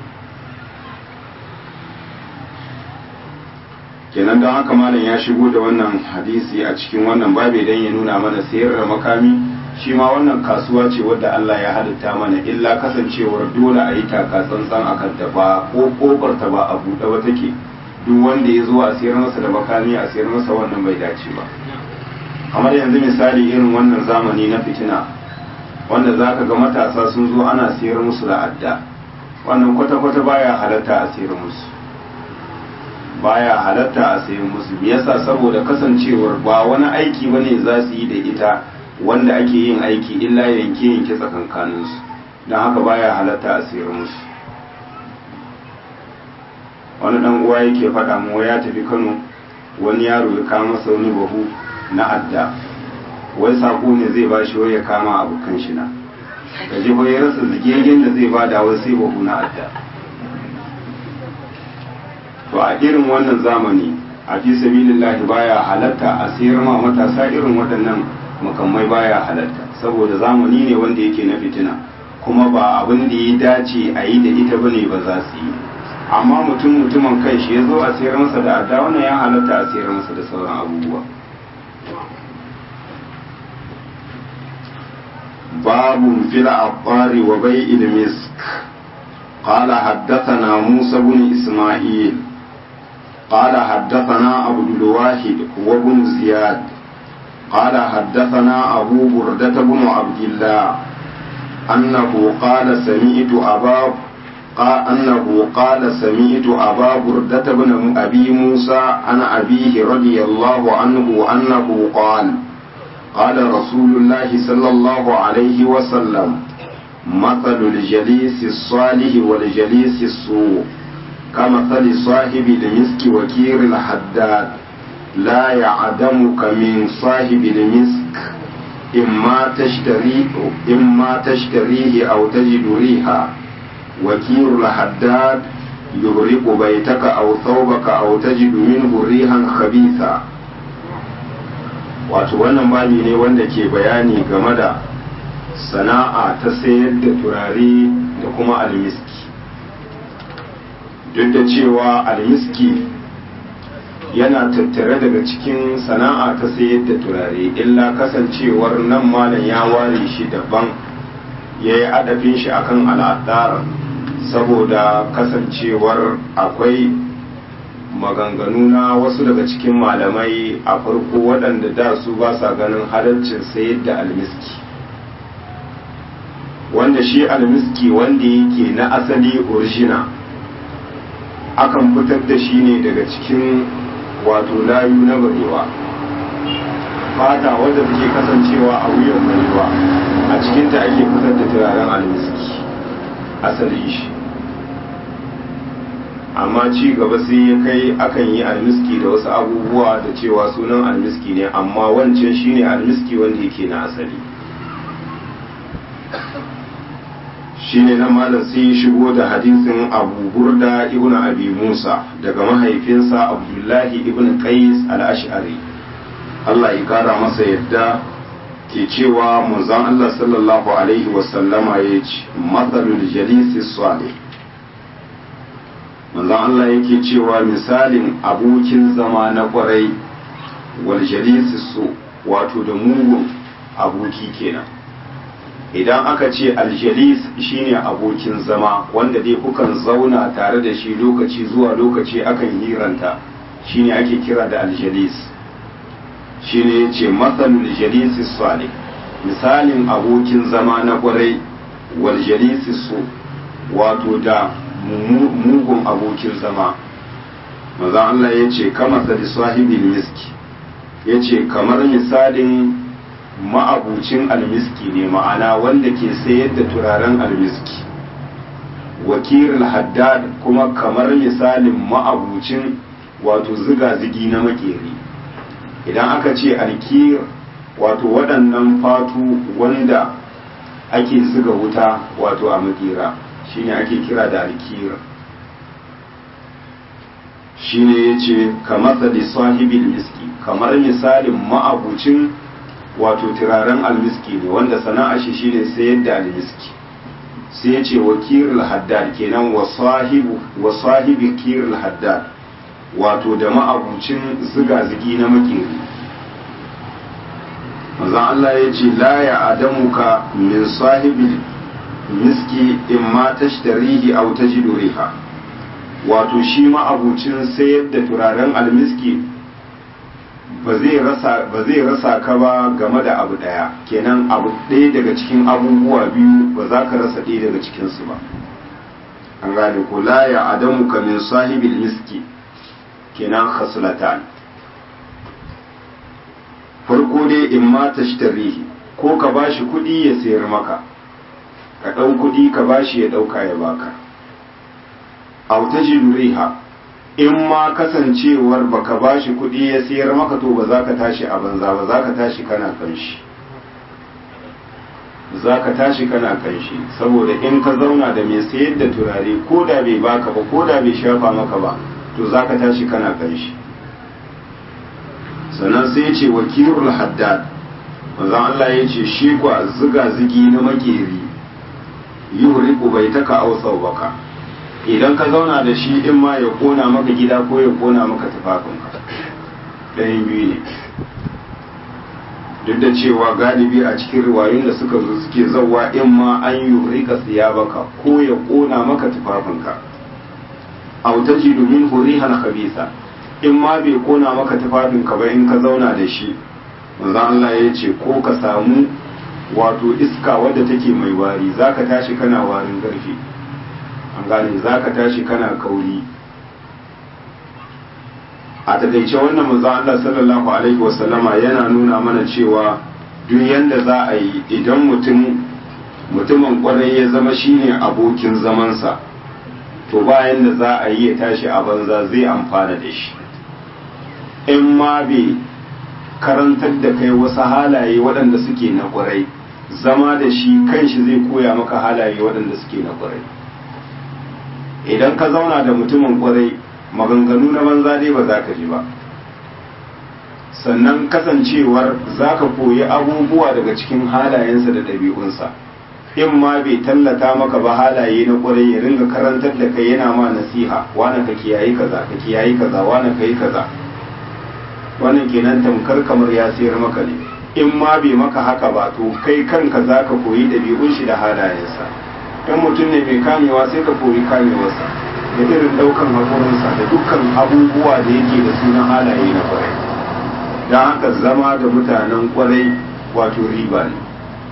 kenan don haka malam ya shigo da wannan hadisi a cikin wannan babe don ya nuna mana sayar da makami shi ma wannan kasuwa ce wadda Allah ya halitta mana illa kasancewar dole a yi taka tsantsan a kanta ba ko kofar ta ba a buɗe ba take duk wanda ya zo a sayar masa da makami a sayar masa wannan bai dace ba kamar yanzu misali irin wannan zamani na fitina wanda za ka ga matasa sun zo ana sayar musu da adda wannan kwata-kwata baya halatta a sayar musu baya halatta a sayan musu me yasa saboda kasancewar ba wani aiki bane za su yi da ita wanda ake yin aiki illa yanke yanke tsakankanin su don haka baya halatta a sayar musu wani dan uwa yake faɗa mu ya tafi Kano wani yaro ya kama masa wani bahu na adda wai sako ne zai bashi wai ya kama abokan shi na gaji ko ya rasa zigegen da zai bada wai sai bahu na adda to a irin wannan zamani a fi sabilillahi baya halatta a sayar ma matasa irin waɗannan makamai baya halatta saboda zamani ne wanda yake na fitina kuma ba abin da ya dace a yi da ita bane ba za su yi amma mutum mutumin kai shi ya zo a sayar masa da adda wannan ya halatta a sayar masa da sauran abubuwa باب في العطار وبيع المسك قال حدثنا موسى بن إسماعيل قال حدثنا عبد الواحد هو بن زياد قال حدثنا أبو بردة بن عبد الله أنه قال سمعت أبا قال أنه قال سمعت أبا بردة بن أبي موسى عن أبيه رضي الله عنه أنه قال قال رسول الله صلى الله عليه وسلم مثل الجليس الصالح والجليس السوء كمثل صاحب المسك وكير الحداد لا يعدمك من صاحب المسك إما تشتريه إما تشتريه أو تجد ريحا وكير الحداد يغرق بيتك أو ثوبك أو تجد منه ريحا خبيثا wato wannan bani ne wanda ke bayani game da sana'a ta sayar da turare da kuma almiski duk da cewa almiski yana tattare daga cikin sana'a ta sayar da turare illa kasancewar nan malam ya ware shi daban ya yi adafin shi akan al'adar saboda kasancewar akwai maganganu na wasu daga cikin malamai a farko waɗanda da su ba sa ganin halarcin sayar da almiski wanda shi almiski wanda yake na asali origina akan fitar da shi ne daga cikin wato layu na barewa fata wadda take kasancewa a wuyan barewa a cikinta ake fitar da turaren almiski asali shi amma ci gaba sai ya kai akan yi almiski da wasu abubuwa da cewa sunan almiski ne amma wancan shine almiski wanda yake na asali shine na malam sai ya shigo da hadisin abu burda ibn abi musa daga mahaifinsa abdullahi ibn qais al-ash'ari Allah ya kara masa yadda ke cewa manzon Allah sallallahu alaihi wasallama ya ce matsalul jalisi salih manzon Allah yake cewa misalin abokin zama na kwarai wal jalisi su wato da mugun aboki kenan idan aka ce aljalis shine abokin zama wanda dai kukan zauna tare da shi lokaci zuwa lokaci akan hiranta shine ake kira da aljalis shine yace matsalul jalisi salih misalin abokin zama na kwarai wal jalisi su wato da mugun abokin zama maza Allah ya ce kama sadi sahibin miski ya ce kamar misalin ma'abucin almiski ne ma'ana wanda ke sayar da turaren almiski wakilin haddad kuma kamar misalin ma'abucin wato ziga-zigi na makeri idan aka ce alkir wato waɗannan fatu wanda ake ziga wuta wato a makera shine ake kira da alkira shine ya ce kamar da sahibin miski kamar misalin ma'abucin wato turaren almiski ne wanda sana'a shi shine sayar da almiski sai ya ce wakilul haddad kenan wa sahibi kirul haddad wato da ma'abucin ziga-zigi na makeri manzon Allah ya ce la ya adamuka min sahibi miski in ma tashtarihi aw tajidu riha wato shi ma'abucin sayar da turaren almiski ba zai rasa ka ba game da abu ɗaya kenan abu ɗaya daga cikin abubuwa biyu ba za ka rasa ɗaya daga cikinsu ba an gane ko la ya adamu ka min sahibil miski kenan khaslatan farko dai in ma tashtarihi ko ka bashi kuɗi ya sayar maka ka ɗau kuɗi ka bashi ya ɗauka ya baka aw tajidu riha in ma kasancewar baka bashi kuɗi ya siyar maka to ba za ka tashi a banza ba za ka tashi kana kanshi za ka tashi kana kanshi saboda in ka zauna da mai sayar da turare ko da bai baka ba ko da bai shafa maka ba to za ka tashi kana kanshi sannan sai ya ce wakilul haddad manzon Allah ya ce shi kwa ziga zigi na makeri yuhriqu baitaka aw baka. idan ka zauna da shi in ma ya kona maka gida ko ya kona maka tufafinka ɗayan biyu ne duk da cewa galibi a cikin riwayoyin da suka zo suke zauwa in ma an yi rika siya baka ko ya kona maka tufafinka a wuta ji domin hurihan kabisa in ma bai kona maka tufafinka ba in ka zauna da shi manzon Allah ya ce ko ka samu wato iska wadda take mai wari zaka tashi kana warin garfi an gane za ka tashi kana kauri a takaice wannan manzon Allah sallallahu alaihi wasallama yana nuna mana cewa duk yanda za a yi idan mutum mutumin kwarai ya zama shine abokin zamansa to bayan da za a yi ya tashi a banza zai amfana da shi in ma bai karantar da kai wasu halaye waɗanda suke na kwarai zama da shi kanshi zai koya maka halaye waɗanda suke na kwarai idan ka zauna da mutumin kwarai maganganu na banza dai ba za ka ji ba sannan kasancewar za ka koyi abubuwa daga cikin halayensa da ɗabi'unsa in ma bai tallata maka ba halaye na kwarai ya ringa karantar da kai yana ma nasiha wane ka kiyayi kaza ka kiyayi kaza wane ka yi kaza wannan kenan tamkar kamar ya sayar maka ne in ma bai maka haka ba to kai kanka za ka koyi ɗabi'un shi da halayensa in mutum ne mai kamewa sai ka koyi kamewarsa da irin ɗaukan haƙurinsa da dukkan abubuwa da yake da sunan halaye na kwarai don haka zama da mutanen kwarai wato riba ne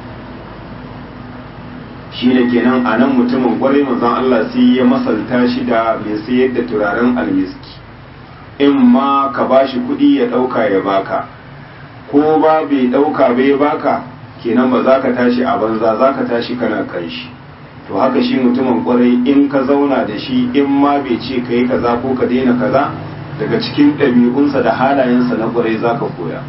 shi ne kenan a nan mutumin kwarai manzon Allah sai ya masalta shi da mai sayar da turaren almiski in ma ka ba shi kuɗi ya ɗauka ya baka ko ba bai ɗauka bai baka kenan ba za ka tashi a banza za ka tashi kana kan shi to haka shi mutumin kwarai in ka zauna da shi in ma bai ce ka yi kaza ko ka daina kaza daga cikin ɗabi'unsa da halayensa na kwarai za ka koya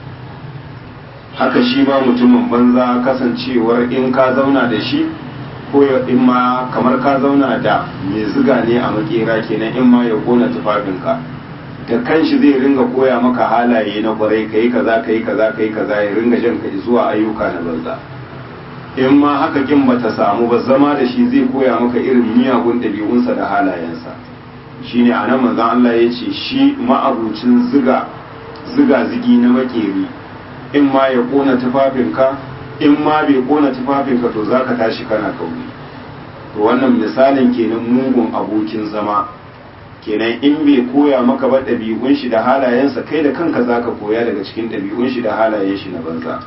haka shi ma mutumin banza kasancewar in ka zauna da shi ko in ma kamar ka zauna da mai ziga ne a makera kenan in ma ya kona tufafinka da kanshi zai ringa koya maka halaye na kwarai kai kaza kai kaza kai kaza ya ringa jan ka zuwa ayyuka na banza in ma haka kin bata samu ba zama da shi zai koya maka irin miyagun ɗabi'unsa da halayensa shine anan manzon Allah ya ce shi ma'abucin ziga ziga zigi na makeri in ma ya kona tufafinka in ma bai kona tufafinka to zaka tashi kana kauri to wannan misalin kenan mugun abokin zama kenan in bai koya maka ba ɗabi'un shi da halayensa kai da kanka zaka koya daga cikin ɗabi'un shi da halayen shi na banza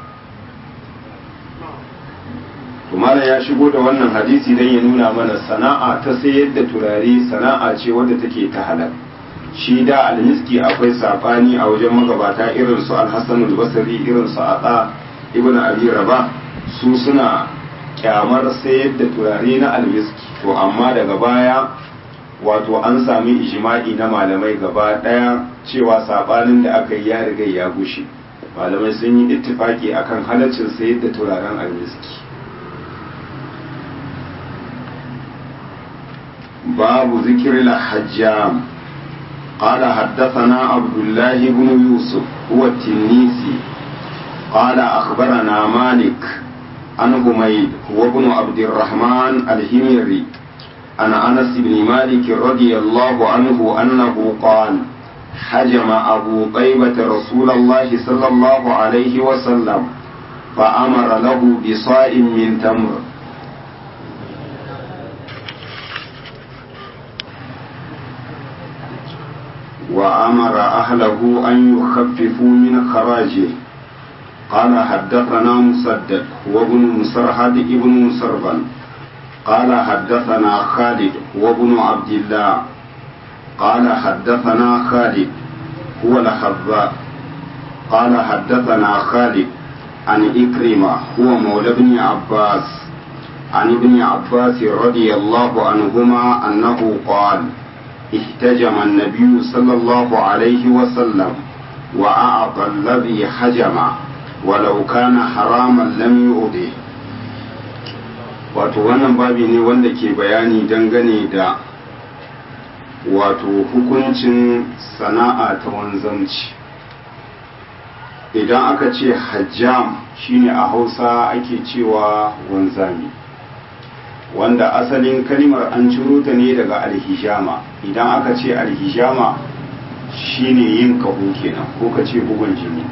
to malam ya shigo da wannan hadisi dan ya nuna mana sana'a ta sayar da turare sana'a ce wadda take ta halal shi da almiski akwai sabani a wajen magabata irin su al-hasan al-basri irin su ata ibnu abi rabah su suna kyamar sayar da turare na almiski to amma daga baya wato an sami ijma'i na malamai gaba daya cewa sabanin da aka yi ya riga ya gushe malamai sun yi ittifaki akan halaccin sayar da turaren almiski باب ذكر الحجام قال حدثنا عبد الله بن يوسف هو التنيسي قال أخبرنا مالك عن حميد هو ابن عبد الرحمن الهميري عن أنس بن مالك رضي الله عنه أنه قال حجم أبو طيبة رسول الله صلى الله عليه وسلم فأمر له بصاع من تمر وأمر أهله أن يخففوا من خراجه قال حدثنا مسدد وابن مسرهد ابن مسربن قال حدثنا خالد وابن عبد الله قال حدثنا خالد هو الحذاء قال حدثنا خالد عن إكرمة هو مولى ابن عباس عن ابن عباس رضي الله عنهما أنه قال احتجم النبي صلى الله عليه وسلم وأعطى الذي حجم ولو كان حراما لم يؤذه wato wannan babi ne wanda ke bayani dangane da wato hukuncin sana'a ta wanzanci idan aka ce hajjam shine a hausa ake cewa wanzami wanda asalin kalimar an ciro ta ne daga alhijama idan aka ce alhijama shine yin kaho kenan ko ka ce bugun jini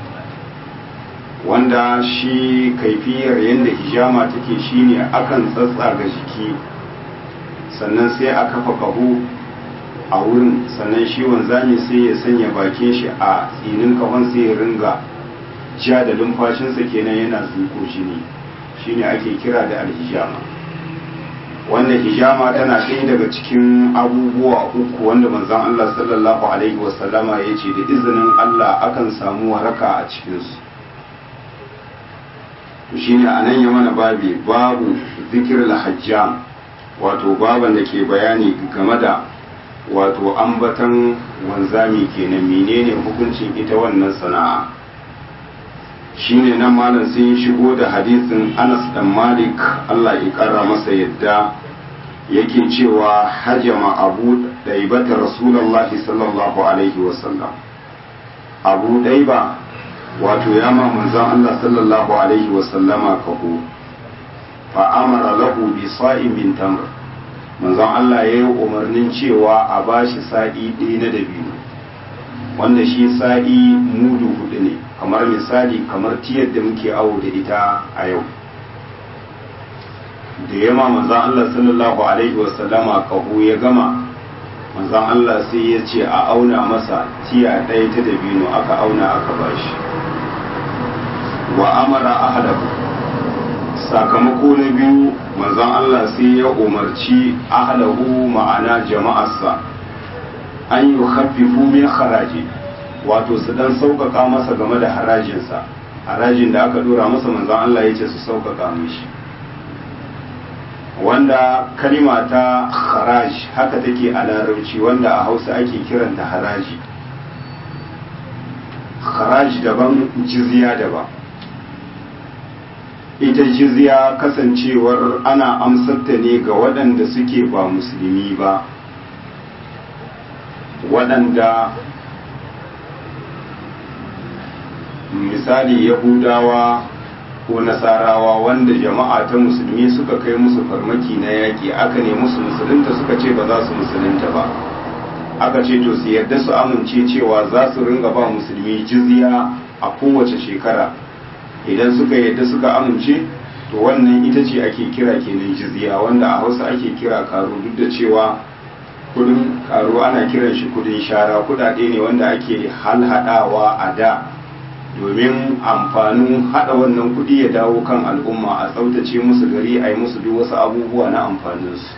wanda shi kaifiyar yadda hijama take shine akan tsatsaga jiki sannan sai a kafa kaho a wurin sannan shi wanzami sai ya sanya bakin shi a tsinin kahon sai ya ringa ja da lumfashinsa kenan yana zuko jini shine ake kira da alhijama wannan hijama tana ɗaya daga cikin abubuwa uku wanda manzon Allah sallallahu alaihi wasallama ya ce da izinin Allah akan samu waraka a cikinsu shine a nan ya mana babi babu zikir hajjam wato baban da ke bayani game da wato ambatan wanzami kenan menene hukuncin ita wannan sana'a shine nan malam sun shigo da hadisin Anas dan Malik Allah ya kara masa yadda yake cewa hajama abu daibata rasulullahi sallallahu alaihi wasallam abu daiba wato ya ma manzon Allah sallallahu alaihi wasallama kaho fa amara lahu bi sa'in min tamr manzon Allah ya yi umarnin cewa a bashi sa'i ɗaya na dabino wanda shi sa'i mudu hudu ne kamar misali kamar tiyar da muke awo da ita a yau da yama manzan Allah sallallahu alaihi wasallama kahu ya gama manzan Allah sai ya ce a auna masa tiya ɗaya ta dabino aka auna aka bashi wa amara ahlahu sakamako na biyu manzan Allah sai ya umarci ahlahu ma'ana jama'arsa an yi haffifu min haraji wato su dan sauƙaƙa masa game da harajinsa harajin da aka dora masa manzan Allah ya ce su sauƙaƙa mishi wanda kalima ta haraj haka take a larabci wanda a hausa ake kiranta haraji haraj daban jizya daban ita jizya kasancewar ana amsarta ne ga waɗanda suke ba musulmi ba waɗanda misali yahudawa ko nasarawa wanda jama'a ta musulmi suka kai musu farmaki na yaƙi aka ne musu musulunta suka ce ba za su musulunta ba aka ce to su yadda su amince cewa za su ringa ba musulmi jizya a kowace shekara idan suka yadda suka amince to wannan ita ce ake kira kenan jizya wanda a hausa ake kira karo duk da cewa kudin karo ana kiran shi kudin shara kudade ne wanda ake halhadawa a da domin amfanin hada wannan kudi ya dawo kan al'umma a tsaftace musu gari a yi musu duk wasu abubuwa na amfaninsu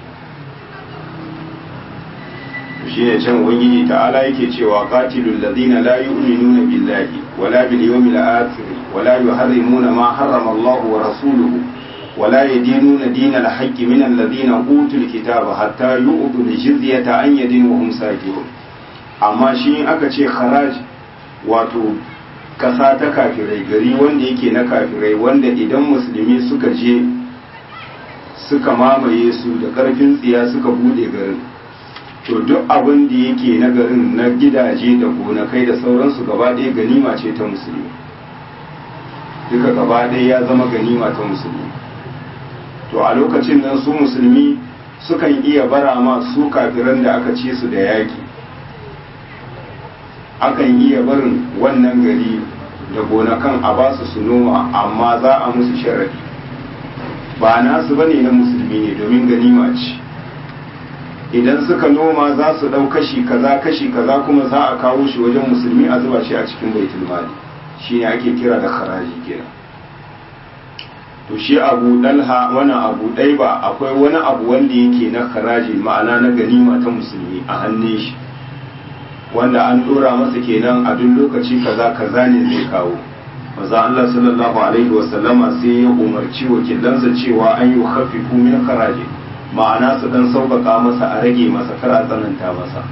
shi ne can ubangiji ta'ala yake cewa qatilul ladina la yu'minuna billahi wala bil yawmil akhir wala yuharrimuna ma harrama Allah wa rasuluhu wala yadinuna dinal haqqi min alladhina utul kitaba hatta yu'tu al-jizyata an yadin wa hum sajidun amma shi aka ce kharaj wato kasa ta kafirai gari wanda yake na kafirai wanda idan musulmi suka je suka mamaye su da karfin tsiya suka bude garin to duk abin da yake na garin na gidaje da gonakai da sauransu gaba ɗaya ganima ce ta musulmi duka gaba ɗaya ya zama ganima ta musulmi to a lokacin nan su musulmi sukan iya bara ma su kafiran da aka ce su da yaƙi akan iya barin wannan gari da gonakan a ba su su noma amma za a musu sharadi ba nasu bane na musulmi ne domin ganima ce idan suka noma za su ɗau kashi kaza kashi kaza kuma za a kawo shi wajen musulmi a zuba shi a cikin baitul mali shi ne ake kira da haraji kenan to shi abu dalha wani abu ɗai ba akwai wani abu wanda yake na haraji ma'ana na ganima ta musulmi a hannun shi wanda an ɗora masa kenan a duk lokaci kaza kaza ne zai kawo maza Allah sallallahu alaihi wasallama sai ya umarci wakilansa cewa an yi hafifu min haraji ma'ana su dan sauƙaƙa masa a rage masa kar a tsananta masa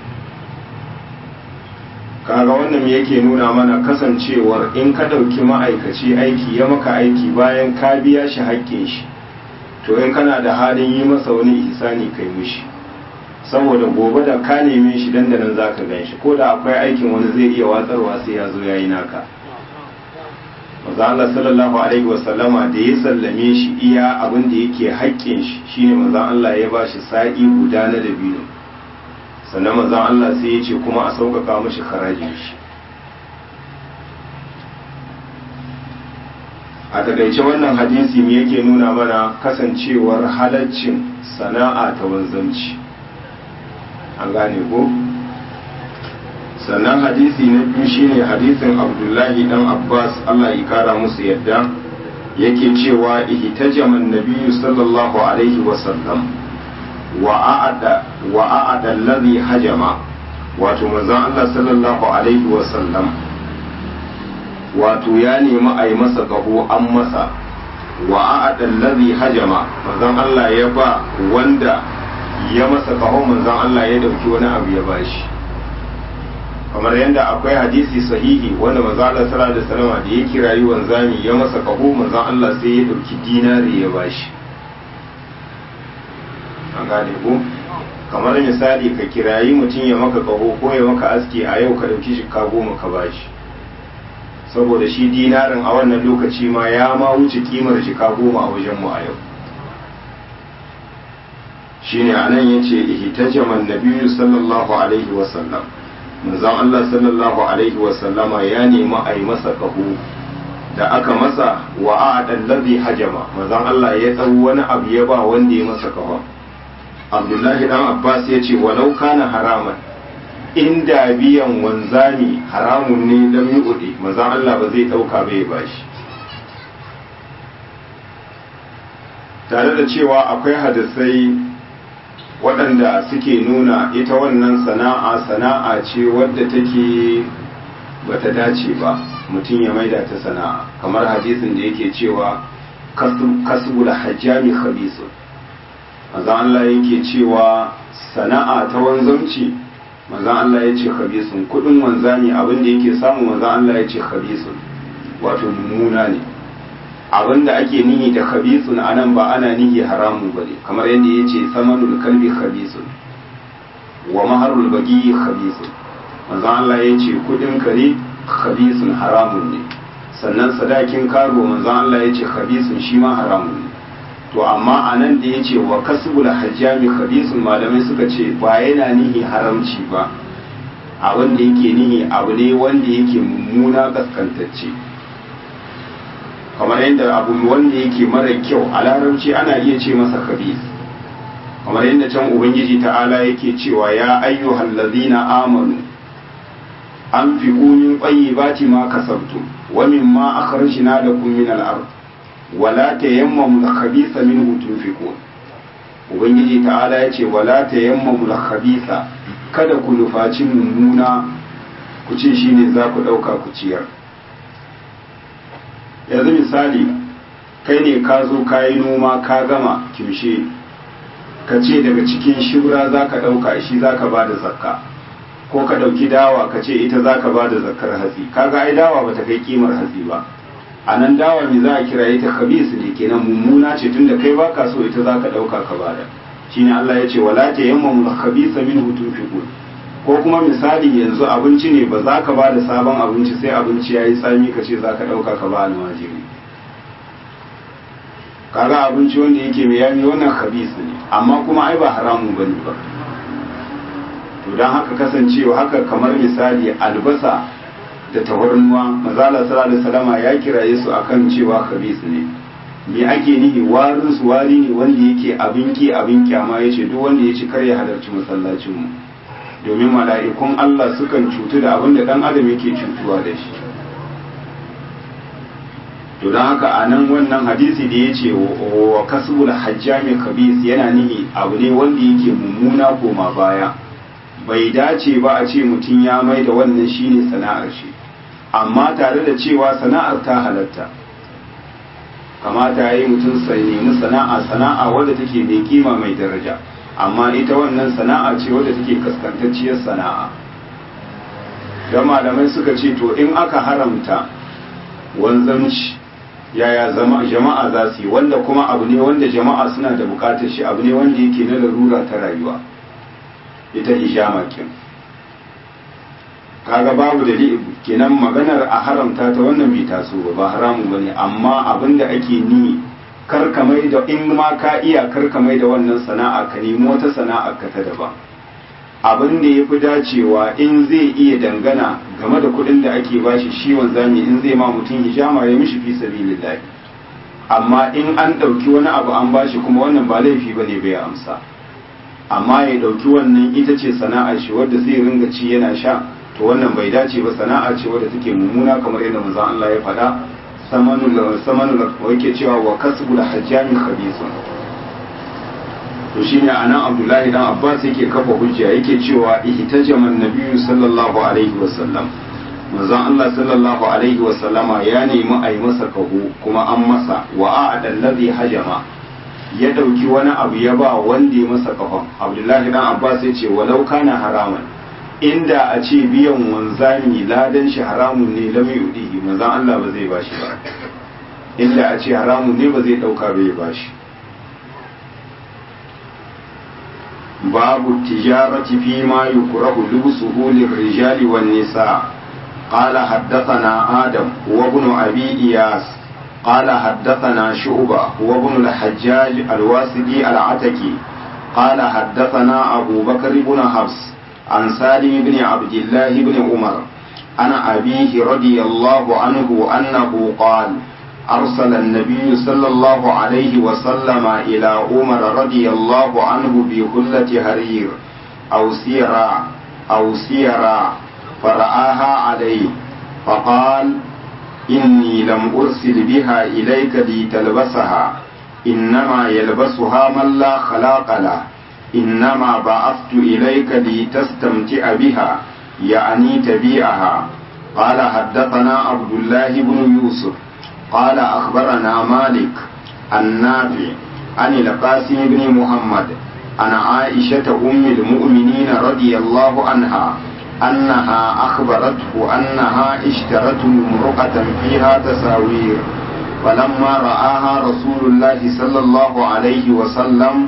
kaga wannan me yake nuna mana kasancewar in ka ɗauki ma'aikaci aiki ya maka aiki bayan ka biya shi haƙƙin shi to in kana da halin yi masa wani ihsani kai mushi saboda gobe da ka neme shi dandanan za ka gan shi ko da akwai aikin wani zai iya watsarwa sai ya zo ya yi naka maza Allah sallallahu alaihi wasallama da ya sallame shi iya abin da yake haƙƙin shi shine maza Allah ya ba shi sa'i guda na dabino sannan maza Allah sai ya ce kuma a sauƙaƙa mashi harajin shi a takaice wannan hadisi me yake nuna mana kasancewar halaccin sana'a ta wanzanci an gane ko sannan hadisi na biyu shine hadisin abdullahi dan abbas allah ya kara musu yadda yake cewa ihtajaman nabiyyu sallallahu alaihi wasallam wa a'ada wa a'ada alladhi hajama wato manzon allah sallallahu alaihi wasallam wato ya nemi a yi masa kaho an masa wa a'ada alladhi hajama manzon allah ya ba wanda ya masa kaho manzon Allah ya dauki wani abu ya bashi kamar yadda akwai hadisi sahihi wanda manzon Allah sallallahu alaihi wasallam da ya kirayi wanzami ya masa kaho manzon Allah sai ya dauki dinari ya bashi an gane ko kamar misali ka kirayi mutum ya maka kaho ko ya maka aski a yau ka dauki shi ka goma ka bashi saboda shi dinarin a wannan lokaci ma ya ma wuce kimar shi ka goma a wajen mu a yau shine anan yace ihtajaman nabiyyu sallallahu alaihi wa sallam manzon Allah sallallahu alaihi wa sallama ya nemi a yi masa kaho da aka masa wa a'adan ladhi hajama manzon Allah ya dau wani abu ya ba wanda ya masa kafa Abdullahi dan Abbas ya ce walau kana haraman inda biyan wanzami haramun ne lam yu'di manzon Allah ba zai dauka bai bashi tare da cewa akwai hadisai waɗanda suke nuna ita wannan sana'a sana'a ce wadda take bata dace ba mutum ya maida ta sana'a kamar hadisin da yake cewa kasu da hajjami khabisun manzan Allah yake cewa sana'a ta wanzanci manzan Allah ya ce khabisun kudin wanzami abin da yake samu manzan Allah ya ce khabisun wato mummuna ne abin da ake nihi da khabisun anan ba ana nihi haramun bane kamar yadda ya ce samanul kalbi khabisun wa maharul bagi khabisun manzan Allah ya ce kudin kare khabisun haramun ne sannan sadakin karo manzan Allah ya ce khabisun shi ma haramun ne to amma a nan da ya ce wa kasbul hajjami khabisun malamai suka ce ba yana nihi haramci ba a wanda yake nihi abu ne wanda yake mummuna kaskantacce kamar yadda abu wanda yake mara kyau a larabci ana iya ce masa khabis kamar yadda can ubangiji ta'ala yake cewa ya ayyuhal ladzina amanu anfiqu min tayyibati ma kasabtum wa mimma akhrajna lakum min al-ard wala tayammamu al-khabitha minhu tunfiqun ubangiji ta'ala yace wala tayammamu al-khabitha kada ku nufaci mummuna ku ce shine za ku dauka ku ciyar yanzu misali kai ne ka zo ka yi noma ka gama kimshe ka ce daga cikin shura za ka ɗauka shi za ka ba da zakka ko ka ɗauki dawa ka ce ita za ka ba da zakkar hatsi kaga ai dawa ba ta kai kimar hatsi ba a nan dawa me za a kira ita khabis ne kenan mummuna ce tunda kai baka so ita za ka ɗauka ka bada shine Allah ya ce wala ta yamma mul khabisa minhu tunfiqun ko kuma misali yanzu abinci ne ba za ka ba da sabon abinci sai abinci ya yi tsami ka ce za ka ɗauka ka ba almajiri kaga abinci wanda yake mai yami wannan khabis ne amma kuma ai ba haramun bane ba to don haka kasancewa haka kamar misali albasa da tawarnuwa mazala sallallahu alaihi wasallama ya kiraye su akan cewa khabis ne me ake nihi warin su wari ne wanda yake abin ki abin kyama yace duk wanda ya ci kar ya halarci masallacin mu domin mala'ikun Allah sukan cutu da abin da dan adam yake cutuwa da shi to don haka a nan wannan hadisi da ya ce wa kasbul hajjami khabis yana nihi abu ne wanda yake mummuna koma baya bai dace ba a ce mutum ya mai da wannan shine sana'ar shi amma tare da cewa sana'ar ta halatta kamata ya yi mutum sai nemi sana'a sana'a wadda take mai kima mai daraja amma ita wannan sana'a ce wadda take kaskantacciyar sana'a don malamai suka ce to in aka haramta wanzanci yaya jama'a za su yi wanda kuma abu ne wanda jama'a suna da bukatar shi abu ne wanda yake na larura ta rayuwa ita hijama kin kaga babu dalili kenan maganar a haramta ta wannan bai taso ba ba haramun bane amma abin da ake ni karka mai da in ma ka iya karka mai da wannan sana'a ka nemi wata sana'a ka ta daban abin da ya fi dacewa in zai iya dangana game da kuɗin da ake bashi shi wanzami in zai ma mutum hijama ya mishi fi sabilillah amma in an ɗauki wani abu an bashi kuma wannan ba laifi bane bai amsa amma ya ɗauki wannan ita ce sana'a shi wadda zai ringa ci yana sha to wannan bai dace ba sana'a ce wadda take mummuna kamar yadda manzon Allah ya faɗa samanul samanul yake cewa wa kasbul hajjami khabisun to shine anan Abdullahi dan Abbas yake kafa hujja yake cewa ihtajama nabiyyu sallallahu alaihi wasallam manzon Allah sallallahu alaihi wasallama ya nemi a yi masa kaho kuma an masa wa a'ada alladhi hajama ya dauki wani abu ya ba wanda ya masa kafan Abdullahi dan Abbas ya ce walau kana haraman inda a ce biyan wanzami ladan shi haramun ne lam yudihi manzon Allah ba zai bashi ba inda a ce haramun ne ba zai dauka bai bashi باب التجارة فيما يكره لبسه للرجال والنساء قال حدثنا آدم وابن أبي إياس قال حدثنا شعبة وابن الحجاج الواسدي العتكي قال حدثنا أبو بكر بن حفص عن سالم بن عبد الله بن عمر عن أبيه رضي الله عنه أنه قال أرسل النبي صلى الله عليه وسلم إلى عمر رضي الله عنه بهلة هرير أو سيرا أو سيرا فرآها عليه فقال إني لم أرسل بها إليك لتلبسها إنما يلبسها من لا خلاق له إنما بعثت إليك لتستمتع بها يعني تبيعها قال حدثنا عبد الله بن يوسف قال أخبرنا مالك النافع عن القاسم بن محمد عن عائشة أم المؤمنين رضي الله عنها أنها أخبرته أنها اشترت امرأة فيها تساوير فلما رآها رسول الله صلى الله عليه وسلم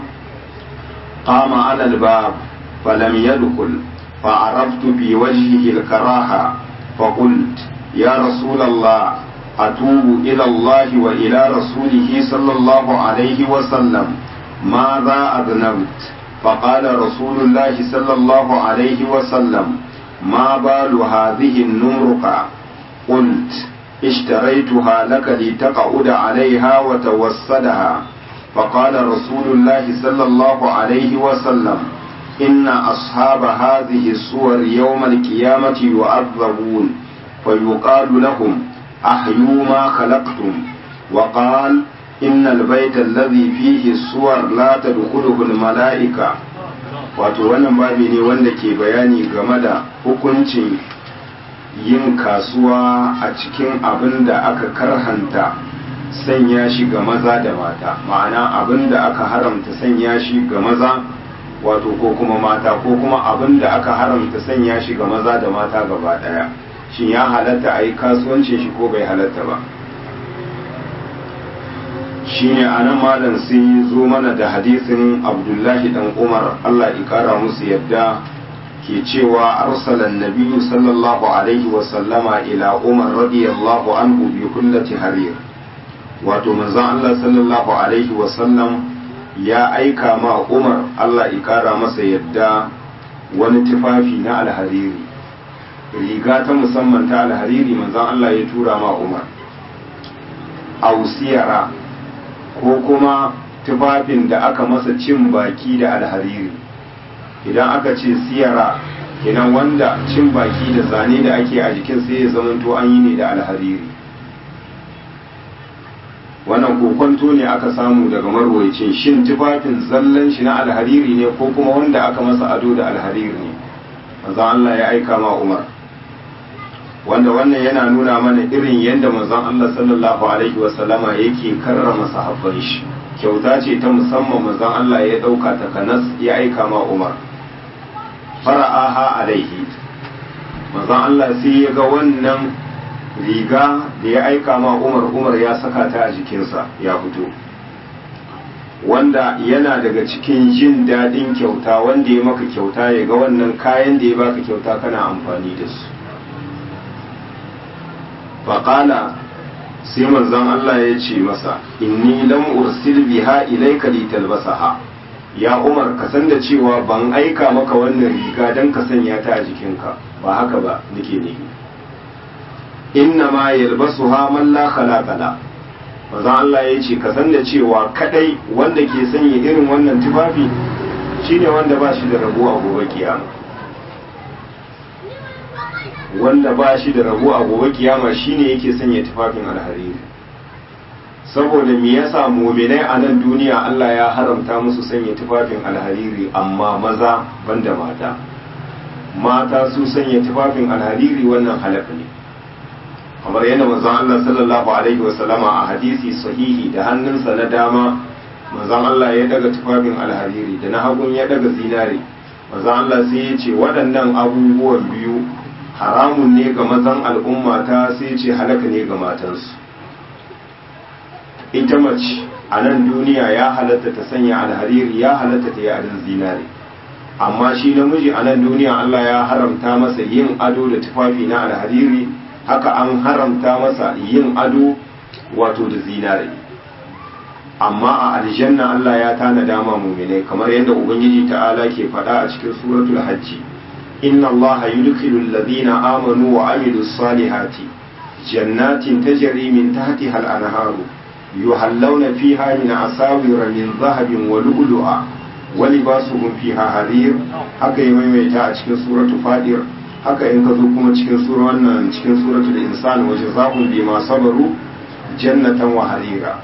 قام على الباب فلم يدخل فعرفت في وجهه الكراهة فقلت يا رسول الله أتوب إلى الله وإلى رسوله صلى الله عليه وسلم ماذا أذنبت فقال رسول الله صلى الله عليه وسلم ما بال هذه النمرقة قلت اشتريتها لك لتقعد عليها وتوسدها فقال رسول الله صلى الله عليه وسلم إن أصحاب هذه الصور يوم القيامة يعذبون فيقال لهم أحيوا ما خلقتم وقال إن البيت الذي فيه الصور لا تدخله الملائكة wato wannan babi ne wanda ke bayani game da hukuncin yin kasuwa a cikin abin da aka karhanta sanya shi ga maza da mata ma'ana abin da aka haramta sanya shi ga maza wato ko kuma mata ko kuma abin da aka haramta sanya shi ga maza da mata gaba daya shin ya halatta a yi kasuwancin shi ko bai halatta ba shine anan malam sai zo mana da hadisin abdullahi dan umar allah ikara musu yadda ke cewa arsalan nabiyyu sallallahu alaihi wasallama ila umar radiyallahu anhu bi kullati harir wato manzon allah sallallahu alaihi wasallam ya aika ma umar allah ikara masa yadda wani tufafi na alhariri riga ta musamman ta alhariri manzon allah ya tura ma umar ausiyara ko kuma tufafin da aka masa cin baki da alhariri idan aka ce siyara kenan wanda cin baki da zane da ake a jikin sai ya zamanto an yi ne da alhariri wannan kokonto ne aka samu daga marwaicin shin tufafin zallan shi na alhariri ne ko kuma wanda aka masa ado da alhariri ne manzon Allah ya aika ma Umar wanda wannan yana nuna mana irin yadda manzon Allah sallallahu alaihi wasallama yake karrama sahabban shi kyauta ce ta musamman manzon Allah ya dauka ta kanas ya aika ma Umar fara'aha alaihi manzon Allah sai ya ga wannan riga da ya aika ma Umar Umar ya saka ta a jikinsa ya fito wanda yana daga cikin jin daɗin kyauta wanda ya maka kyauta ya ga wannan kayan da ya baka kyauta kana amfani da su faƙala sai manzon Allah ya ce masa inni lam ursil biha ilayka litalbasaha ya Umar ka san da cewa ban aika maka wannan riga dan ka sanya ta a jikinka ba haka ba nake ne inna ma yalbasuha man la khalaqa la manzon Allah ya ce ka san da cewa kadai wanda ke sanya irin wannan tufafi shine wanda ba shi da rabo a gobe kiyama wanda ba shi da rabo a gobe kiyama shine yake sanya tufafin alhariri saboda me yasa muminai a nan duniya Allah ya haramta musu sanya tufafin alhariri amma maza banda mata mata su sanya tufafin alhariri wannan halaka ne kamar yadda manzon Allah sallallahu alaihi wasallama a hadisi sahihi da hannunsa na dama manzon Allah ya daga tufafin alhariri da na hagun ya daga zinare manzon Allah sai ya ce waɗannan abubuwan biyu haramun ne ga mazan al'umma ta sai ce halaka ne ga matansu ita mace a nan duniya ya halatta ta sanya alhariri ya halatta ta yi adon zinare amma shi namiji a nan duniya Allah ya haramta masa yin ado da tufafi na alhariri haka an haramta masa yin ado wato da zinare amma a aljanna Allah ya tana dama muminai kamar yadda ubangiji ta'ala ke faɗa a cikin suratul hajji inna allaha yudkhilu alladhina amanu wa amilus salihati jannatin tajri min tahtiha al-anharu yuhallawna fiha min asawir min dhahabin wa lu'lu'a wa libasuhum fiha harir haka yi maimaita a cikin suratu fadir haka in ka zo kuma cikin sura wannan cikin suratul insan wa jazaa'un bima sabaru jannatan wa harira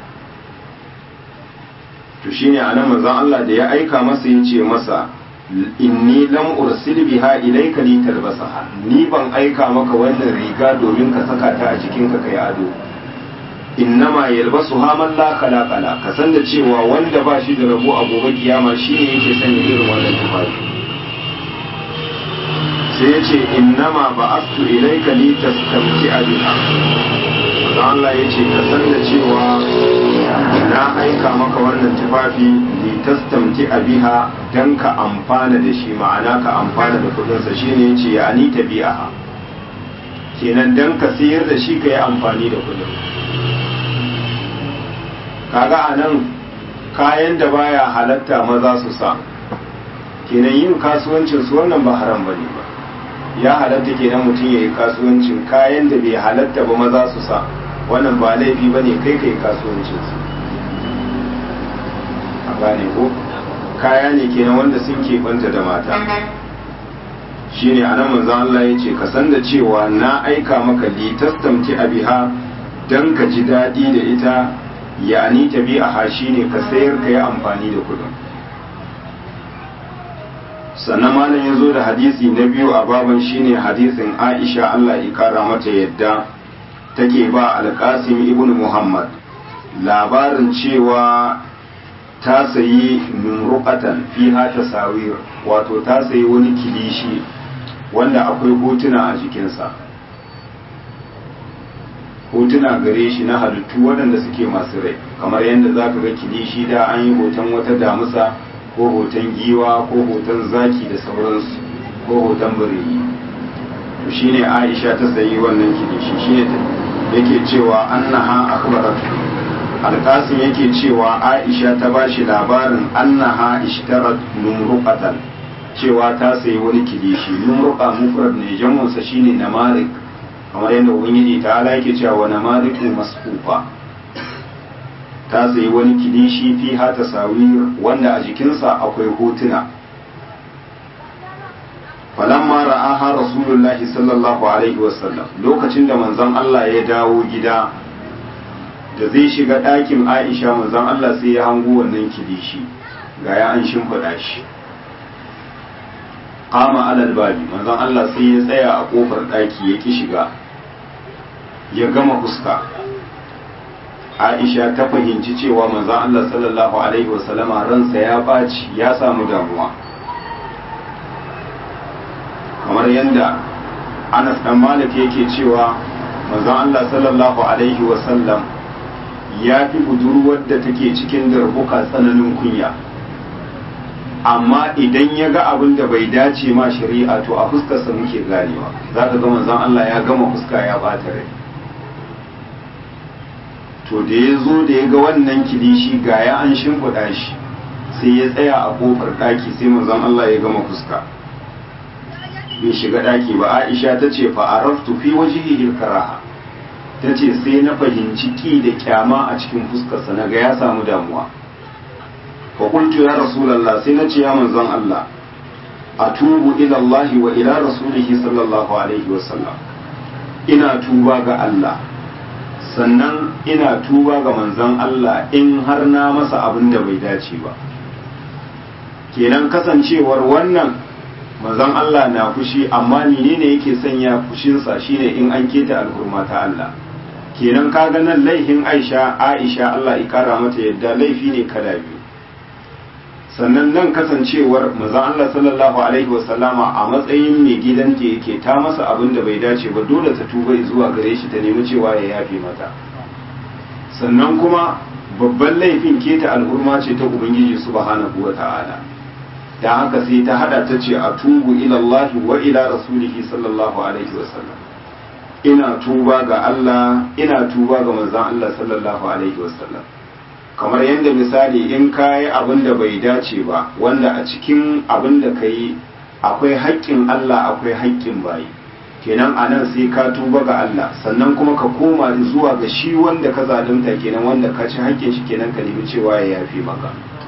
to shine anan manzon Allah da ya aika masa yace masa inni lam ursil biha ilayka li talbasaha ni ban aika maka wannan riga domin ka saka ta a jikin ka kai ado innama yalbasuha man la khalaqa la ka san da cewa wanda ba shi da rabo a gobe kiyama shine yake sanya irin wannan tufafi sai ya ce innama ba'astu ilayka li tastamti'a biha Allah ya ce ka san da cewa na aika maka wannan tufafi li tastamti biha dan ka amfana da shi ma'ana ka amfana da kudinsa shine yace ya ani tabi'aha kenan dan ka sayar da shi ka yi amfani da kudin kaga anan kayan da baya halatta maza su sa kenan yin kasuwancin su wannan ba haram bane ba ya halatta kenan mutum ya yi kasuwancin kayan da bai halatta ba maza su sa wannan ba laifi ba ne kai kai kasuwancinsu a gane ko kaya ne kenan wanda sun keɓanta da mata shi ne a nan manzan Allah ya ce ka san da cewa na aika maka litastamti a biha don ka ji daɗi da ita ya ni ta bi a hashi ne ka sayar ka yi amfani da kudin sannan malam ya zo da hadisi na biyu a baban shine hadisin aisha Allah ya kara mata yadda take ba alkasim ibn muhammad labarin cewa ta sayi numruqatan fiha tasawir wato ta sayi wani kilishi wanda akwai hotuna a jikinsa hotuna gare shi na halittu waɗanda suke masu rai kamar yadda za ka ga kilishi da an yi hoton wata damusa ko hoton giwa ko hoton zaki da sauransu ko hoton bireyi to shine aisha ta sayi wannan kilishi shine yake cewa annaha akhbarat alqasim yake cewa aisha ta bashi labarin annaha ishtarat numruqatan cewa ta sayi wani kilishi numruqa mufrad ne jamun sa shine namarik kamar yadda ubangiji ta ala yake cewa wa namariku masfufa ta sayi wani kilishi fi ha tasawir wanda a jikinsa akwai hotuna falamma ra'aha rasulullahi sallallahu alaihi wasallam lokacin da manzon Allah ya dawo gida da zai shiga ɗakin Aisha manzon Allah sai ya hango wannan kilishi ga ya an shimfiɗa shi qama alal babi manzon Allah sai ya tsaya a kofar ɗaki ya ki shiga ya gama fuska Aisha ta fahimci cewa manzon Allah sallallahu alaihi wasallama ransa ya ɓaci ya samu damuwa kamar yadda Anas dan Malik yake cewa manzon Allah sallallahu alaihi wasallam ya fi budurwar da take cikin darbuka tsananin kunya amma idan ya ga abin da bai dace ma shari'a to a fuskarsa muke ganewa za ka ga manzon Allah ya gama fuska ya bata rai to da ya zo da ya ga wannan kilishi ga ya an shimfiɗa shi sai ya tsaya a kofar ɗaki sai manzon Allah ya gama fuska bai shiga ɗaki ba Aisha ta ce fa araftu fi wajhihi karaha ta ce sai na fahimci ki da kyama a cikin fuskarsa na ga ya samu damuwa fa qultu ya rasulullah sai na ce ya manzon Allah atubu ila Allah wa ila rasulihi sallallahu alaihi wa sallam ina tuba ga Allah sannan ina tuba ga manzon Allah in har na masa abin da bai dace ba kenan kasancewar wannan manzon Allah na fushi amma menene yake sanya fushinsa shine in an keta alhurma ta Allah kenan kaga nan laifin Aisha Aisha Allah ya kara mata yadda laifi ne kada biyu sannan nan kasancewar manzon Allah sallallahu alaihi wasallama a matsayin mai gidanta yake ta masa abin da bai dace ba dole ta tuba zuwa gare shi ta nemi cewa ya yafe mata sannan kuma babban laifin keta al'urma ce ta ubangiji subhanahu wa ta'ala da haka sai ta hada ta ce a tubu ila Allah wa ila rasulihi sallallahu alaihi wasallam ina tuba ga Allah ina tuba ga manzon Allah sallallahu alaihi wasallam kamar yadda misali in ka yi abin da bai dace ba wanda a cikin abin da ka yi akwai haƙƙin Allah akwai haƙƙin bayi kenan a nan sai ka tuba ga Allah sannan kuma ka koma zuwa ga shi wanda ka zalunta kenan wanda ka ci haƙƙin shi kenan ka nemi cewa ya yafi maka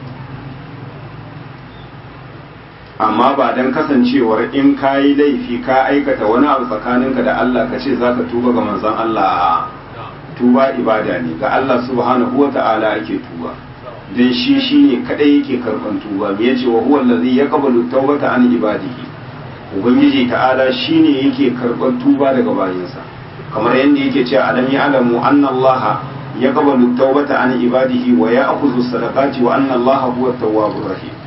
amma ba don kasancewar in ka yi laifi ka aikata wani abu tsakaninka da Allah ka ce za ka tuba ga manzon Allah a tuba ibada ne ga Allah subhanahu wa ta'ala ake tuba dan shi shine kadai yake karban tuba me yace wa huwa allazi yaqbalu tawbata an ibadihi ubangiji ta'ala shine yake karban tuba daga bayinsa kamar yadda yake cewa alam ya'lamu anna Allah yaqbalu tawbata an ibadihi wa ya'khudhu sadaqati wa anna Allah huwa at-tawwabur rahim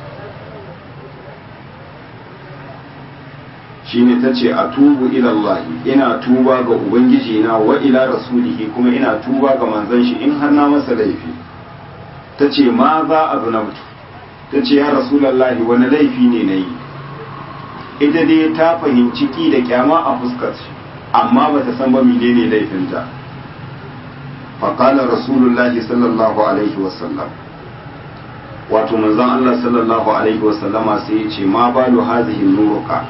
shine ta ce a tubu ilallahi ina tuba ga ubangiji na wa ila rasulihi kuma ina tuba ga manzon shi in har na masa laifi ta ce ma za a zunabtu ta ce ya rasulallahi wani laifi ne na yi ita dai ta fahimci ki da kyama a fuskar shi amma ba ta san ba menene laifinta faƙalar rasulullahi sallallahu alaihi wasallam wato manzon Allah sallallahu alaihi wasallama sai ya ce ma balu hazihi nuruka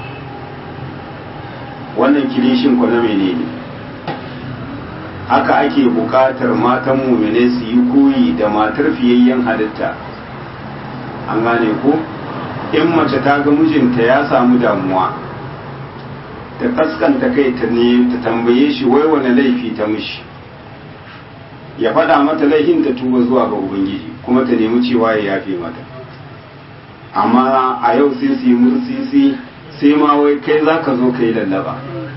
wannan kilishin ku na menene haka ake buƙatar matan mumine su yi koyi da matar fiyayyen halitta an gane ko in mace ta ga mijinta ya samu damuwa ta kaskanta kai ta ne ta tambaye shi wai wani laifi ta mishi ya faɗa mata laifin ta tuba zuwa ga ubangiji kuma ta nemi cewa ya yafe mata amma a yau sai su yi mursisi sai ma wai kai za ka zo ka yi lallaba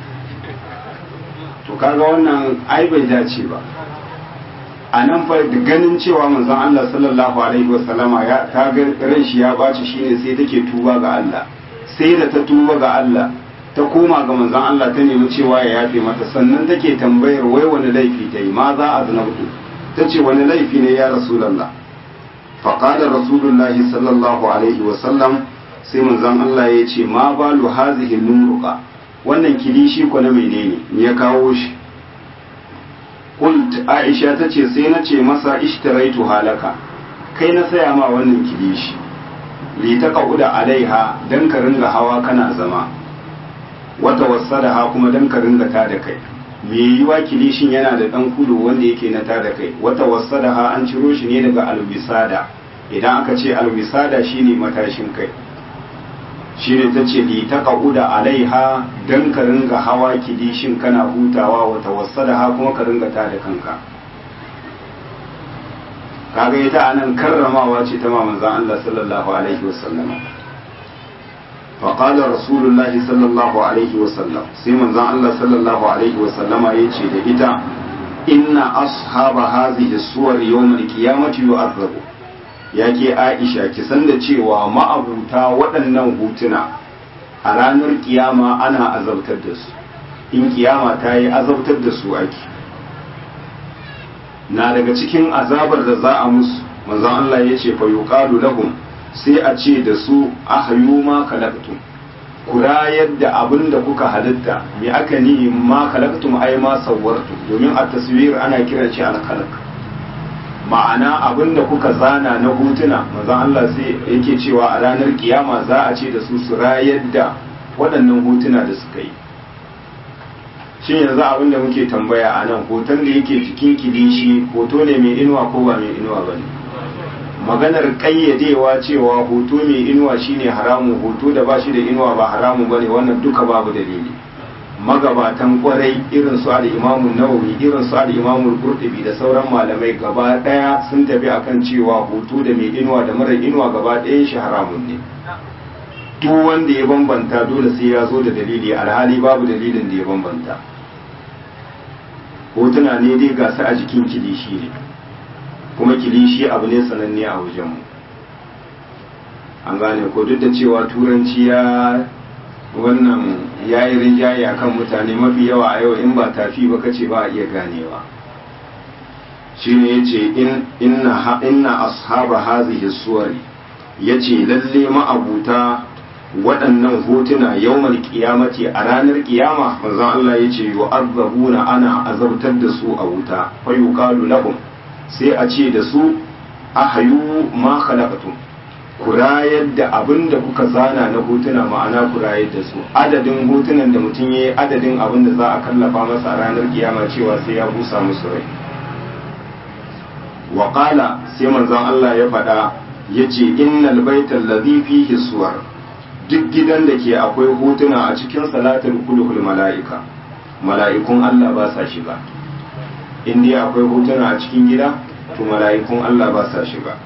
to kaga wannan ai bai dace ba a nan fa da ganin cewa manzon Allah sallallahu alaihi wasallama ya ta ga ran shi ya baci shine sai take tuba ga Allah sai da ta tuba ga Allah ta koma ga manzon Allah ta nemi cewa ya yafe mata sannan take tambayar wai wani laifi ta yi ma za a zanabtu ta ce wani laifi ne ya rasulullah faqala rasulullahi sallallahu alaihi wasallam sai manzon Allah ya ce ma balu hazihi nuruqa wannan kilishi ko na menene ya kawo shi qult aisha tace sai na ce masa ishtaraitu halaka kai na saya ma wannan kilishi li taqauda alaiha dan ka ringa hawa kana zama wata wasadaha kuma dan ka ringa ta da kai me yiwa kilishin yana da dan kudu wanda yake na ta da kai wata wasadaha an ciro shi ne daga alwisada idan aka ce alwisada shine matashin kai shine ta ce li ta ƙa'uda alaiha don ka ringa hawa kilishin kana hutawa wata wasa da ha kuma ka ringa ta da kanka kaga ita anan karramawa ce ta manzon Allah sallallahu alaihi wasallam فقال رسول الله صلى الله عليه وسلم سيما زان الله صلى الله عليه وسلم يجي da ita inna ashab hadhihi suwar yawm al-qiyamati yu'adhabu ya ke aisha ki san da cewa ma'abuta waɗannan hutuna a ranar kiyama ana azabtar da su in kiyama ta yi azabtar da su ake na daga cikin azabar da za a musu manzon Allah ya ce fa yuqalu lahum sai a ce da su ahyu ma khalaqtum ku rayar da abin da kuka halitta me aka ni ma khalaqtum ai ma sawwartu domin a taswir ana kiran shi al-khalq ma'ana abin da kuka zana na hutuna manzon Allah sai yake cewa a ranar kiyama za a ce da su su rayar da waɗannan hutuna da suka yi shin yanzu abin da muke tambaya a nan hoton da yake jikin kilishi hoto ne mai inuwa ko ba mai inuwa ba ne maganar ƙayyadewa cewa hoto mai inuwa shine haramu hoto da ba shi da inuwa ba haramu ba ne wannan duka babu dalili magabatan kwarai irin su al-imamun nawawi irin su al-imamul qurtubi da sauran malamai gaba daya sun tafi akan cewa hoto da mai inuwa da mara inuwa gaba ɗayan shi haramun ne duk wanda ya bambanta dole sai ya zo da dalili alhali babu dalilin da ya bambanta hotuna ne dai ga su a jikin kilishi ne kuma kilishi abu ne sananne a wajenmu an gane ko duk da cewa turanci ya wannan ya yi rinjaye a kan mutane mafi yawa a yau in ba tafi ba kace ba a iya ganewa shi ne ya ce inna ashaba hazihi suwari ya ce lalle ma'abuta waɗannan hotuna yawmal kiyamati a ranar kiyama manzon Allah ya ce yu'azzabuna ana azabtar da su a wuta fa yuqalu lahum sai a ce da su ahayu ma khalaqtum ku rayar da abin da kuka zana na hotuna ma'ana ku rayar da su adadin hotunan da mutum ya yi adadin abin da za a kallafa masa a ranar kiyama cewa sai ya busa musu rai waƙala sai manzon Allah ya faɗa ya ce innal baital ladhi fihi suwar duk gidan da ke akwai hotuna a cikin salatul kulul mala'ika mala'ikun Allah ba sa shiga in dai akwai hotuna a cikin gida to mala'ikun Allah ba sa shiga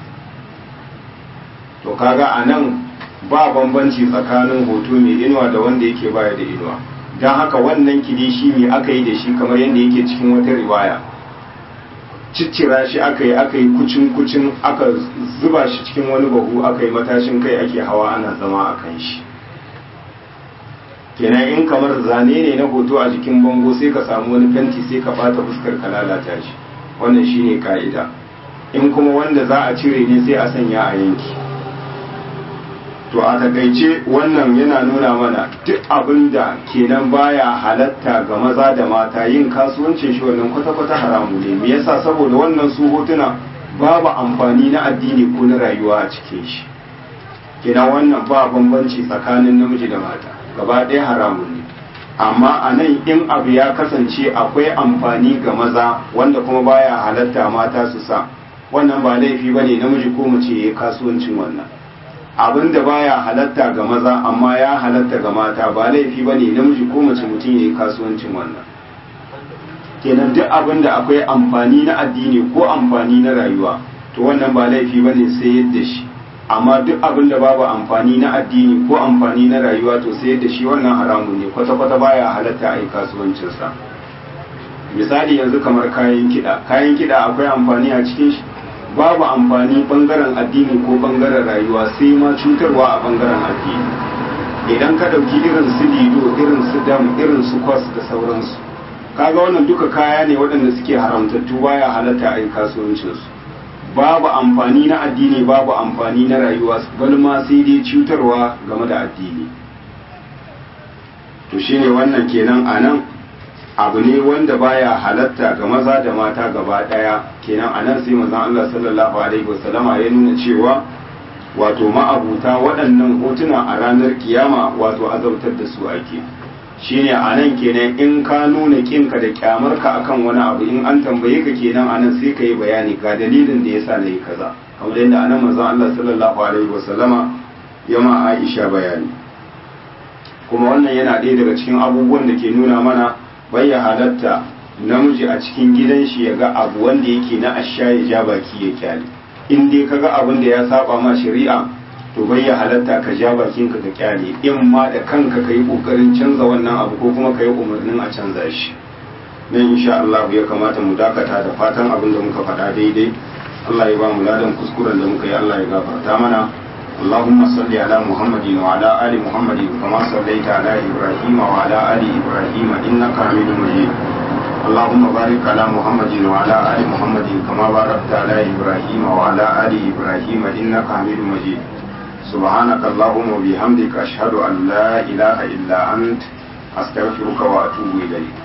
to kaga a nan ba bambanci tsakanin hoto mai inuwa da wanda yake baya da inuwa don haka wannan kilishi mai aka yi da shi kamar yadda yake cikin wata riwaya ciccira shi aka yi aka yi kucin kucin aka zuba shi cikin wani bahu aka yi matashin kai ake hawa ana zama a kan shi kenan in kamar zane ne na hoto a jikin bango sai ka samu wani fenti sai ka bata fuskar ka lalata shi wannan shine ka'ida in kuma wanda za a cire ne sai a sanya a yanki to a takaice wannan yana nuna mana duk abin da kenan baya halatta ga maza da mata yin kasuwancin shi wannan kwata-kwata haramu ne me yasa saboda wannan su hotuna babu amfani na addini ko na rayuwa a cikin shi kenan wannan ba bambanci tsakanin namiji da mata gaba ɗaya haramun ne amma a nan in abu ya kasance akwai amfani ga maza wanda kuma baya halatta mata su sa wannan ba laifi ba ne namiji ko mace ya yi kasuwancin wannan abin da baya halatta ga maza amma ya halatta ga mata ba laifi ba ne namiji ko mace mutum ya yi kasuwancin wannan kenan duk abin da akwai amfani na addini ko amfani na rayuwa to wannan ba laifi ba ne sai yadda shi amma duk abin da babu amfani na addini ko amfani na rayuwa to sai yadda shi wannan haramun ne kwata-kwata baya halatta a yi kasuwancinsa misali yanzu kamar kayan kiɗa kayan kiɗa akwai amfani a cikin shi babu amfani bangaren addini ko bangaren rayuwa sai ma cutarwa a bangaren addini idan ka ɗauki irin su lido irin su dam irin su kwas da sauransu kaga wannan duka kaya ne waɗanda suke haramtattu baya halatta a yi kasuwancinsu babu amfani na addini babu amfani na rayuwa bal ma sai dai cutarwa game da addini to shine wannan kenan a nan abu ne wanda baya halatta ga maza da mata gaba daya kenan anan sai manzon Allah sallallahu alaihi wasallama ya nuna cewa wato ma'abuta waɗannan hotuna a ranar kiyama wato azautar da su ake shine anan kenan in ka nuna kinka da kyamarka akan wani abu in an tambaye ka kenan anan sai ka yi bayani ga dalilin da yasa nayi kaza kamar yadda anan manzon Allah sallallahu alaihi wasallama ya ma Aisha bayani kuma wannan yana ɗaya daga cikin abubuwan da ke nuna mana bai ya halatta namiji a cikin gidan shi ya ga abu wanda yake na asha ya ja baki ya kyale in dai ka ga abin da ya saba ma shari'a to bai ya halatta ka ja bakin ka ka kyale in ma da kanka ka yi kokarin canza wannan abu ko kuma ka yi umarnin a canza shi nan insha Allah ya kamata mu dakata da fatan abin da muka faɗa daidai Allah ya ba mu ladan kuskuren da muka yi Allah ya gafarta mana اللهم صل على محمد وعلى آل محمد كما صليت على إبراهيم وعلى آل إبراهيم إنك حميد مجيد اللهم بارك على محمد وعلى آل محمد كما باركت على إبراهيم وعلى آل إبراهيم إنك حميد مجيد سبحانك اللهم وبحمدك أشهد أن لا إله إلا أنت أستغفرك وأتوب إليك